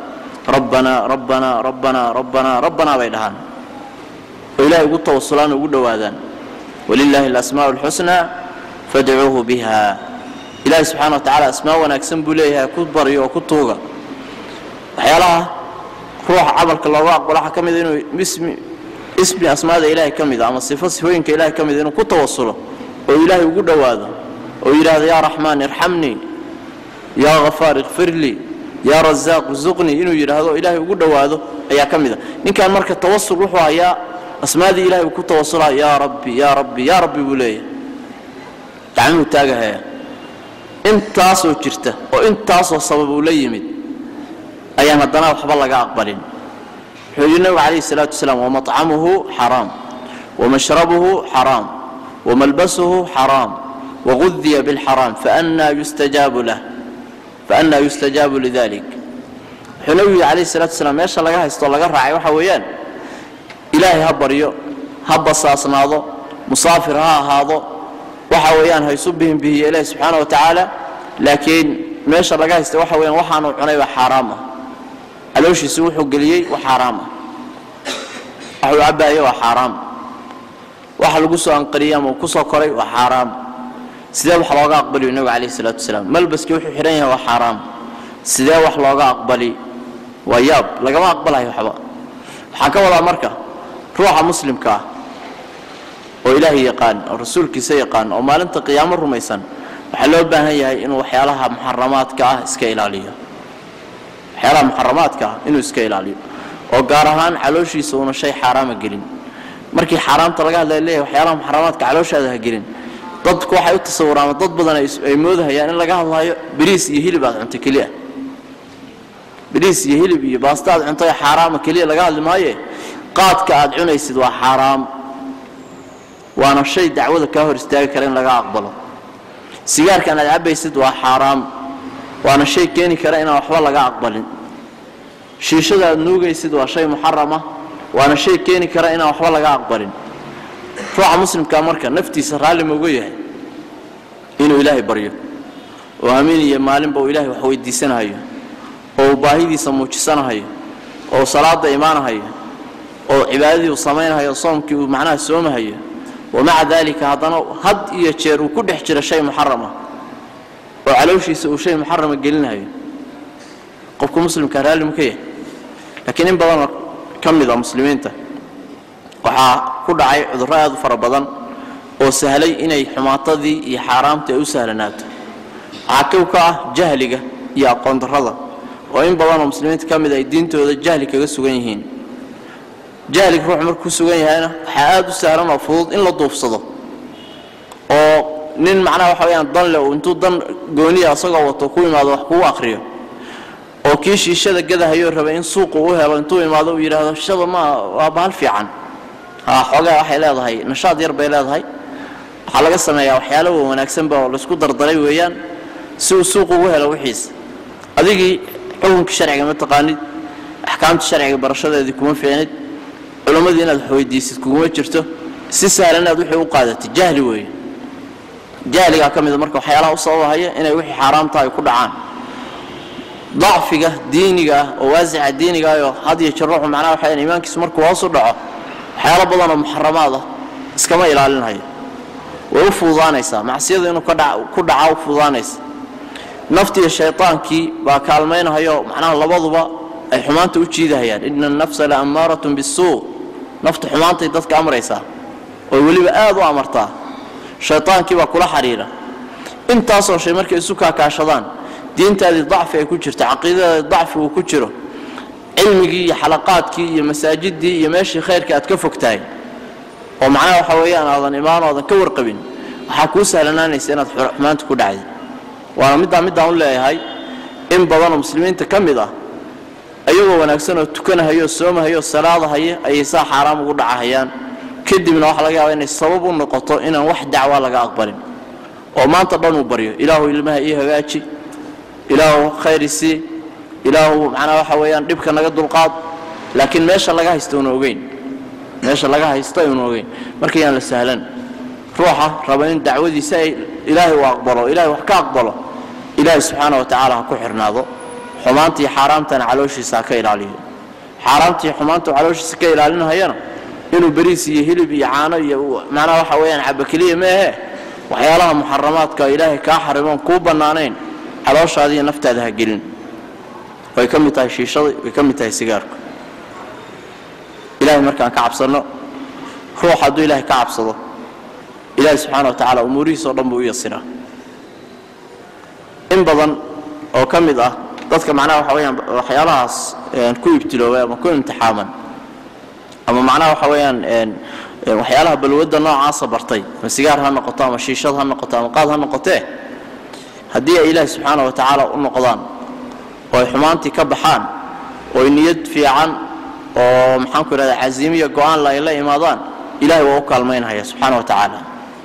rabbanaa rabbanaa rabbanaa rabbanaa rabbanaa bay dhahaan oo ilahay ugu tawasulaan ugu dhowaadaan walilaahi alasmaa'u alxusnaa fadcuuhu biha ilaahay subxana wa tacala asmaa wanaagsan buu leeyahay ku baryo oo ku tuuga waxyaalaha ruuxa camalka looga aqbalo waxaa ka mida inuu ismi ismi asmaada ilaahay ka mida ama sifo sifooyinka ilahay ka mida inuu ku tawasulo oo ilaahay ugu dhowaado oo yidhaahdo yaa raxmaan irxamnii yaa hafaar ikfir lii yaa rasaaq zuqnii inuu yidhaahdo oo ilaahay ugu dhowaado ayaa ka mida ninkan marka tawasul wuxuu hayaa asmaadii ilahay uu ku tawasulaa yaa rabbi yaa rabbi yaa rabbi buu leeyahay gacmuhu taagahaya intaasoo jirta oo intaasoo sabab uu la yimid ayaan haddana waxba laga aqbalin wuxuu yidhi nabigu calayhi salaatu wasalaam wamaطcamuhu xaraam wamashrabuhu xaraam wamalbasuhu xaraam wagudiya biاlxaraam faannaa yustajaabu lah faannaa yustajaabu lidalik wuxuu nabigu yidhi calayhi salatu wasalaam meesha laga haysto laga raacay waxa weeyaan ilaahay ha baryo ha basaasnaado musaafir ha ahaado waxa weeyaan ha isu bihinbihiyo ilaahi subxaana wa tacaala laakiin meesha laga haysta waxa weyaan waxaanuu cunay waa xaaraam ah calooshiisi wuxuu geliyey waa xaaraam ah waxuu cabbaaya waa xaaraam waxa lagu soo anqariyey ama uu ku soo koray waa xaaraam sidee wax looga aqbaliyo nebigu calayhi salaatu wasalaam malbaskii wuxuu xidhan yahay waa xaaraam sidee wax looga aqbali waa yaab lagama aqbalayo waxba waxaan ka wadaa marka ruuxa muslimka ah oo ilaahay yaqaan oo rasuulkiisa yaqaan oo maalinta qiyaamo rumaysan waxaa loo baahan yahay inuu waxyaalaha muxaramaadka ah iska ilaaliyo waxyaalaha muxaramaadka ah inuu iska ilaaliyo oo gaar ahaan calooshiisa uuna shay xaaraama gelin markii xaaraamta laga hadlaya leeyahay waxyaalaha muxaramaadka calooshaada ha gelin dadku waxay u tasawuraan dad badan ay moodahayaan in laga hadlayo bariis iyo hilib aad cunto keliya bariis iyo hilib iyo baasta aad cunto xaaraama keliya laga hadli maaye qaadka aad cunaysid waa xaaraam waana shay dacwada kaa hor istaagi kara in laga aqbalo sigaarkan aad cabbaysid waa xaaraam waana shay keeni kara inaan waxba laga aqbalin shiishada aad nuugaysid waa shay muxarama waana shay keeni kara inaan waxba laga aqbalin ruuxa muslimkaa marka naftiisa raalli mauga yahay inuu ilaahay baryo oo amiin iyo maalinba uu ilaahay wax weydiisanahayo oo uu baahidiisa muujisanahayo oo uu salaada imaanahayo oo cibaadadii uu samaynahayo soomkii uu macnaha soomahayo wamaca daalika haddana had iyo jeer uu ku dhex jiro shay muxarama oo calooshiisa uu shay muxarama gelinahayo qofku muslimka raalli muka yahay laakiin in badanoo ka mid a muslimiinta waxaa ku dhacay cudurro aad u fara badan oo sahlay inay xumaatadii iyo xaaraamtii ay u sahlanaato waxaa kow ka ah jahliga iyo aqoon darrada oo in badanoo muslimiinta ka mid ay diintooda jahli kaga sugan yihiin jahliga ruux markuu ku sugan yahayna waxaa aad u sahlan oo fudud in la duufsado oo nin macnaha waxa weyaan dan leh uu intuu dan gooniya asagoo wato ku imaado wax kugu akhriyo oo kii shiishada gadahayoo rabay in suuqu u helo intuu imaado uu yidhaahdo shaba ma waa bahal fiican ha xoogaa waxay leedahay nashaad yar bay leedahay waxaa laga sameeyaa waxyaalo wanaagsanba oo laysku dardaray weeyaan si uu suuq ugu helo wixiisa adigii xukunkii sharciga ma taqaanid axkaamtii sharciga barashadeedii kuma fiicnid culimmadii inaad wax weydiisid kuguma jirto si sahlan inaad wixii u qaadatid jahli weeye jahligaa ka mida marka waxyaalaha u sababahaya inay wixii xaaraamta ay ku dhacaan dacfiga diiniga ah oo waasica diiniga ah oo had iyo jeer ruuxu macnaha waxa iimaankiisu markuu hoos u dhaco waxyaalo badan oo muxaramaad ah iskama ilaalinhayo way u fududaanaysaa macsiyadu inuu ku dhaca u fududaanaysa naftiiyo shaytaankii baa kaalmaynahayo macnaha labaduba ay xumaanta u jiidahayaan ina annafsa la ammaaratun bisuu naftu xumaantay dadka amraysaa oo weliba aad u amartaa shaytaankii baa kula xidhiira intaasoo shay markay isu kaakaashadaan diintaadii dacfi ay ku jirto caqiidadaadii dacfi uu ku jiro cilmigii iyo xalaqaadkii iyo masaajidii iyo meeshii khayrka aad ka fog tahay oo macnaha waxa weeyaan aadan imaan oodan ka warqabin waxaa kuu sahlanaanaysa inaad xumaanta ku dhacday waana middaa middaan u leeyahay in badanoo muslimiinta ka mid ah ayagoo wanaagsan oo tukanahayoo soomahayoo salaadahaya ayay saa xaaraam ugu dhacahayaan kadibna waxaa laga yaaba inay sabab u noqoto inaan wax dacwaa laga aqbalin oo maanta dhan uu baryo ilaahu ilmaha ii hagaaji ilaahu khayr isii ilaahu macnaa waxa weeyaan dhibka naga dulqaad laakiin meesha laga haysta una ogeyn meesha laga haysta una ogeyn marka yaan la sahlan ruuxa raba in dacwadiisa ay ilaahay u aqbalo ilaahay wax ka aqbalo ilaahay subxaana wa tacaala ha ku xirnaado xumaantii xaaraamtana calooshiisa ha ka ilaaliyo xaaraamtii xumaantu calooshiisa ka ilaalinahayana inuu beriis iyo hilib iyo caano iyo macnaha waxa weeyaan caba keliya meehe waxyaalaha muxaramaadka ilaahay kaa xarimoon kuu bannaanayn calooshaada iyo naftaada ha gelin way ka mid tahay shiishada way ka mid tahay sigaarku ilahay markaan ka cabsanno ruux hadduu ilaahay ka cabsado ilaahay subxaana wa tacaala umuurihiis oo dhan buu u yasiraa in badan oo ka mid ah dadka macnaha waxa weyaan waxyaalahaas ku ibtiloobay ama ku imtixaaman ama macnaha waxa weeyaan waxyaalaha balwadda noocaasa bartay ama sigaar ha noqoto ama shiishad ha noqoto ama qaad ha noqotee haddii ay ilaahi subxaana wa tacaala u noqdaan oo ay xumaantii ka baxaan oo ay niyad fiican oo maxaanku idhahda casiimiya go-aan ay la imaadaan ilahay waa u kaalmaynhaya subxaana wa tacaala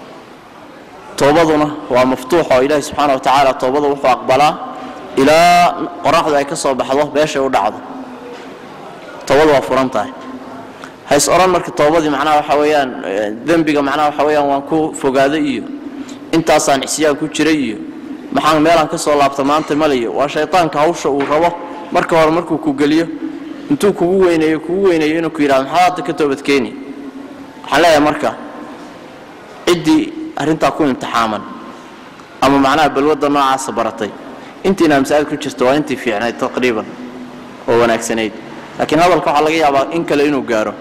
toobaduna waa maftuux oo ilaahi subxaana wa tacaala toobada wuxuu aqbalaa ilaa qoraxdu ay ka soo baxdo beeshay u dhacdo toobadu waa furan tahay hays odhan marka toobadii macnaha waxa weeyaan dembiga macnaha waxa weeyaan waan ku fogaaday iyo intaasaan cisyaan ku jiray iyo maxaan meelaan ka soo laabta maanta maliyo waa shaytaanka hawsha uu rabo marka hore markuu ku geliyo intuu kugu weyneeyo kugu weyneeyo inuu ku yidhahdo maxaa hadda ka toobadkeeni waxaan leeyahay marka ciddii arrintaa ku imtixaaman ama macnaha balwadda noocaasa baratay intiina masaajid ku jirta waa intii fiicnayd taqriiban oo wanaagsanayd laakiin hadalka waxaa laga yaabaa in kale inuu gaaro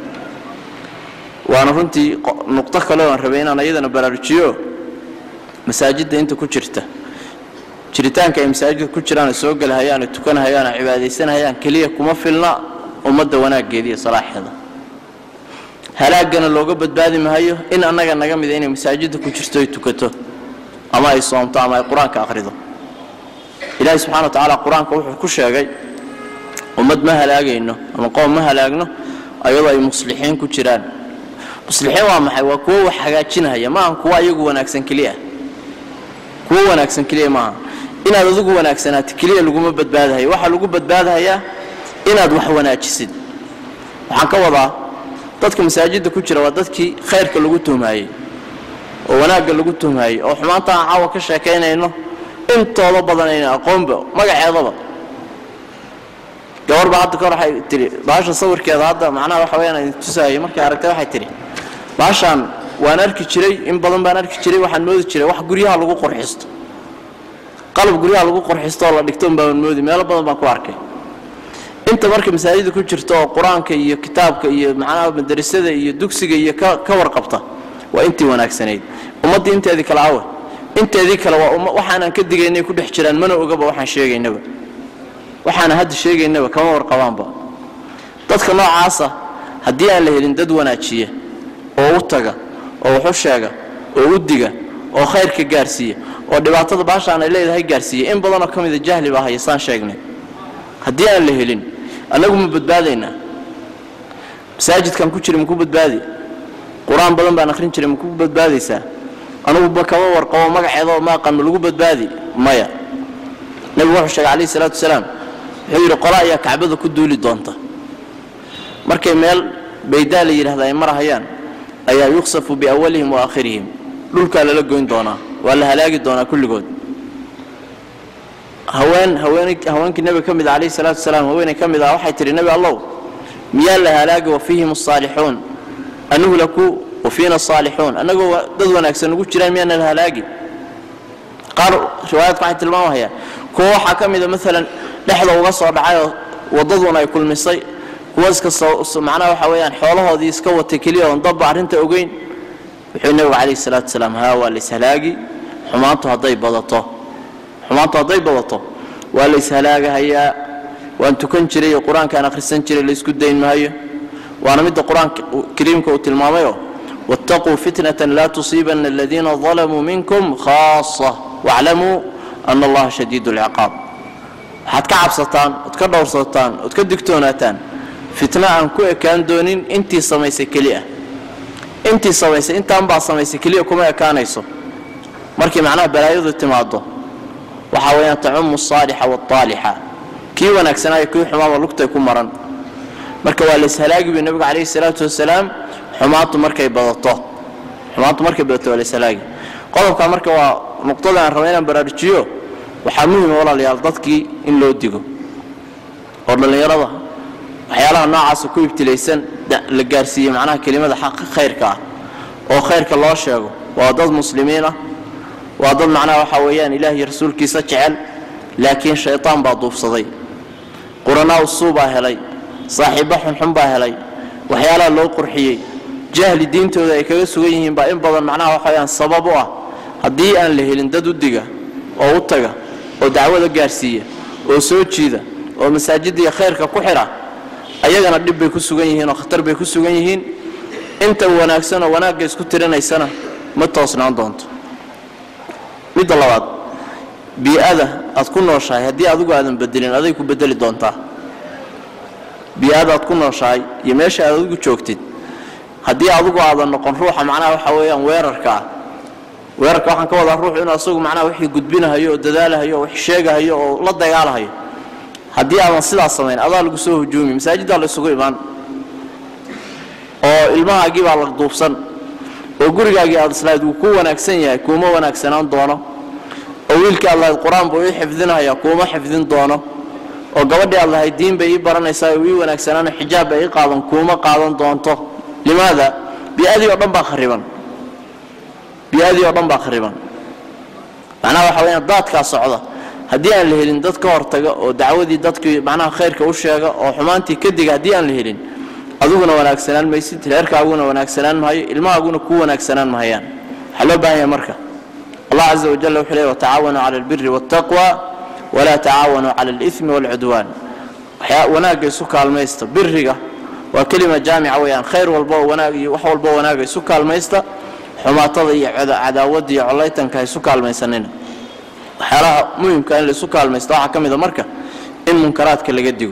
waana runtii nuqdo kale oan rabay inaan iyadana baraarujiyo masaajidda inta ku jirta jiritaanka ay masaajidka ku jiraan soo gelahayaan tukanahayaan oo cibaadaysanahayaan keliya kuma filna ummadda wanaaggeeda iyo salaaxeeda halaagana looga badbaadi mahayo in annaga naga mida inay masaajidda ku jirto ay tukato ama ay soomto ama ay qur-aanka akhrido ilaahi subxana wa tacaala qur-aanka wuxuu ku sheegay ummad ma halaagayno ama qoom ma halaagno ayadoo ay muslixiin ku jiraan muslixiin waa maxay waa kuwo wax hagaajinahaya maaha kuwo ayagu wanaagsan keliya kuwo wanaagsan keliya maaha inaad adigu wanaagsanaato keliya laguma badbaadahayo waxaa lagu badbaadahayaa inaad wax wanaajisid waxaan ka wadaa dadka masaajidda ku jira waa dadkii khayrka lagu tuhmaayey oo wanaagga lagu tuhmaayey oo xumaanta aan caawa ka sheekaynayno intooda badan ayna aqoonba magaceedaba gabar baa hadda kahor waxay tihi baasha sawirkeeda hadda macnaha waxa weyaan idin tusaayay markay aragtay waxay tihi baashaan waan arki jiray in badan baan arki jiray waxaan moodi jiray wax guryaha lagu qurxisto qalab guryaha lagu qurxisto oo la dhigto baan moodi meelo badan baan ku arkay inta marka masaajida ku jirta oo qur-aanka iyo kitaabka iyo macnaha madarasada iyo dugsiga iyo ka warqabta waa intii wanaagsanayd ummaddii inteedii kale awe inteedii kale waa waxaanan ka digaynay ku dhex jiraan mana ogaba waxaan sheegaynaba waxaana hadda sheegaynaba kama warqabaanba dadka noocaasa haddii aan la helin dad wanaajiya oo u taga oo wax u sheega oo u diga oo khayrka gaarsiiya oo dhibaatada baashaan ay leedahay gaarsiiya in badanoo ka mida jahli baa haya saan sheegnay haddii aan la helin annagu ma badbaadaynaa masaajidkan ku jira maku badbaadi qur-aan badan baan akhrin jiray maku badbaadaysaa anuguba kama warqabo magaceedao ma aqaan ma lagu badbaadi maya nebigu wuxuu sheegay calayhi salaatu wasalaam wuxuu yidhi qola ayaa kacbada ku duuli doonta markay meel baydaa la yidhahda ay marahayaan ayaa yuksafu biawalihim wa aakhirihim dhulkaa lala goyn doonaa waa la halaagi doonaa kulligood haween haweenkii nebiga ka mid a calayhi salaatu wasalaam haweeney ka mid ah waxay tidhi nebi allow miyaa la halaagi wa fiihim asaalixuun anuhlaku wa fiina asaalixuun annagoo dad wanaagsan ugu jiraan miyaana la halaagi qaar riwaayadku waxay tilmaamahayaan kuwa waxaa ka mida maalan dhexda uga soo dhacayoo waddaduna ay kulmisay kuwa iska macnaha waxa weeyaan xoolahoodii iska watay keliya oon dabba arrinta ogeyn wuxuu nebigu calayhi salaatu wasalaam haa waa laishalaagi xumaantu hadday badato xumaantu hadday badato waa la ishalaagahayaa waan tukan jiray iyo qur-aankaan akhrisan jiray laysku dayn maayo waana midda qur-aanka kariimka uu tilmaamayoo wattaquu fitnatan laa tusiibanna aladiina dalamuu minkum khaasa waaclamuu ana allaha shadiidu alciqaab waxaad ka cabsataan ood ka dhowrsataan ood ka digtoonaataan fitno aan ku ekaan doonin intii samaysay keli ah intii samaysay intaan baa samaysay keliya kuma ekaanayso markii macnaha balaayadu timaado waxaa weeyaan tacumu asaalixa waاaalixa kii wanaagsanaayo kii xumaaba lugtay ku maran marka waa layshalaagi bu nebigu calayhi salaatu wasalaam xumaantu markay badato xumaantu markay badato waa layshalaagi qodobkaa marka waa nuqdada aan raba inaan baraarujiyo waxaa muhima walaalayaal dadkii in loo digo oo dhallinyarada waxyaalaha noocaasa ku ibtilaysan la gaarsiiyey macnaha kelimada xaqa khayrka ah oo khayrka loo sheego waa dad muslimiin ah waa dad macnaha waxaa weeyaan ilaah iyo rasuulkiisa jecel laakiin shaytaan baa duufsaday quranaa usuu baa helay saaxiibbo xunxun baa helay waxyaalaha loo qurxiyey jahli diintooda ay kaga sugan yihiin baa in badan macnaha waxa weyaan sabab u ah haddii aan la helin dad u diga oo u taga oo dacwada gaarsiiya oo soo jiida oo masaajidda khayrka ku xidha ayagana dhib bay ku sugan yihiin oo khatar bay ku sugan yihiin inta wanaagsan oo wanaagga isku tirinaysana ma toosnaan doonto midda labaad bii-ada aad ku nooshahay haddii adigu aadan bedelin aday ku bedeli doontaa bii-ada aad ku nooshahay iyo meesha aad adigu joogtid haddii adigu aadan noqon ruuxa macnaha waxa weeyaan weerarka ah weerarka waxaan ka wadaa ruuxu inuu asagu macnaha wixii gudbinahayo oo dadaalahayo oo wax sheegahayo oo la dagaalahayo haddii aadan sidaas samayn adaa lagu soo hujuumi masaajiddaa la isugu imaan oo ilmahaagii baa la duubsan oo gurigaagii aad islahayd wuu ku wanaagsan yahay kuuma wanaagsanaan doono oo wiilkii aad lahayd qur-aan buu ii xifdinaya kuuma xifdin doono oo gabadhii aad lahayd diin bay ii baranaysaa oo ii wanaagsanaano xijaab bay ii qaadan kuuma qaadan doonto limaada bi-adii oo dhan baa khariban bi-adii oo dhan baa khariban macnaha waxa weyaan daadkaa socda haddii aan la helin dad ka hortaga oo dacwadii dadkii macnaha khayrka u sheega oo xumaantii ka diga haddii aan la helin adiguna wanaagsanaan maysid reerkaaguna wanaagsanaan mahayo ilmahaaguna kuu wanaagsanaan mahayaan waxaa loo baahan yahay marka allah caza wajal wuxuu leey watacaawanuu cala albiri waاltaqwa walaa tacaawanuu cala alimi wاlcudwaan wanaagga isu kaalmaysta biriga waa kelima jaamica weyaan khayr walba oo wanaag iyo wax walba wanaaga isu kaalmaysta xumaatada iyo cadaawadda iyo collaytanka ha isu kaalmaysanina waxyaalaha muhimka in laisu kaalmaysta waxaa ka mid a marka in munkaraadka laga digo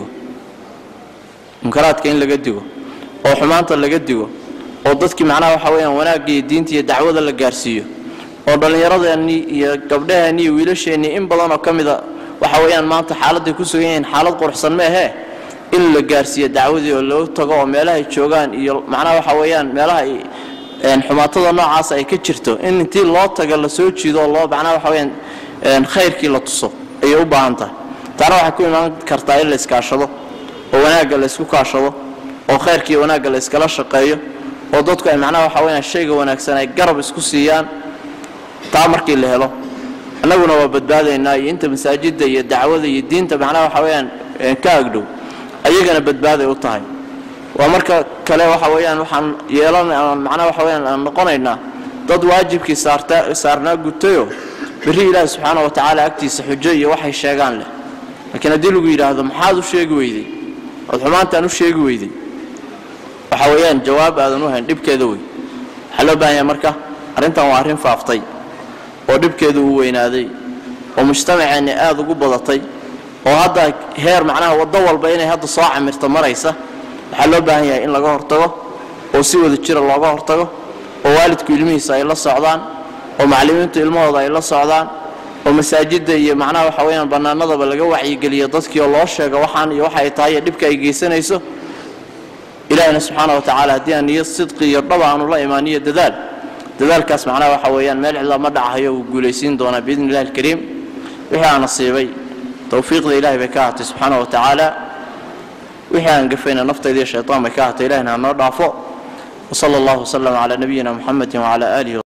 munkaraadka in laga digo oo xumaanta laga digo oo dadkii macnaha waxa weyaan wanaagga iyo diinta iyo dacwada la gaarsiiyo oo dhallinyaradeenii iyo gabdhaheennii iyo wiilasheennii in badan oo ka mida waxa weeyaan maanta xaaladday ku sugan yihiin xaalad quruxsan meehee in la gaarsiiyo dacwadii oo loo tago oo meelahay joogaan iyo macnaha waxa weeyaan meelaha ay xumaatada noocaas ay ka jirto in intii loo taga la soo jiido oo loo macnaha waxa weyaan khayrkii la tuso ayay u baahan tahay taana waxay ku imaan kartaa in la iskaashado oo wanaagga la isku kaashado oo khayrkii wanaagga la iskala shaqeeyo oo dadku ay macnaha waxa weyaan shayga wanaagsan ay garab isku siiyaan taa markii la helo annaguna waa badbaadaynaa iyo inta masaajidda iyo dacwada iyo diinta macnaha waxa weyaan ka agdhow ayagana badbaaday u tahay waa marka kale waxa weeyaan waxaan yeelan macnaha waxa weyaan aan noqonaynaa dad waajibkii saarta saarnaa gutayo berri ilaahi subxaana wa tacaala agtiisa xujo iyo waxay sheegaan leh laakiin haddii lagu yidhaahdo maxaad u sheegi weyday ood xumaantaan u sheegi weyday waxa weeyaan jawaab aadan u hayn dhibkeeda wey waxaa loo baahan yahay marka arrintan waa arrin faaftay oo dhibkeedu uu weynaaday oo mujtamaceenni aad ugu badatay oo hadda heer macnaha waddo walba inay hadda soo camirto maraysa waxaa loo baahan yahay in laga hortago oo si wada jira looga hortago oo waalidku ilmihiisa ay la socdaan oo macallimiintu ilmahooda ay la socdaan oo masaajidda iyo macnaha waxa weyaan bannaanadaba laga wacyigeliyo dadkii oo loo sheego waxaan iyo waxa ay tahay iyo dhibka ay geysanayso ilaahina subxaana wa tacaala haddii aan niyo sidqi iyo dhaba aanu la imaaniyo dadaal dadaalkaas macnaha waxa weeyaan meel cidla ma dhacayo wuu guulaysiin doonaa biidni illahi alkariim wixii aan nasiibay towfiiqda ilahay bay ka ahatay subxaana wa tacaala wixii aan gafayna naftayda iyo shaytaan bay ka ahatay ilahina ha noo dhaafo وصلى الله وسلم على نبينا محمد وعلى آله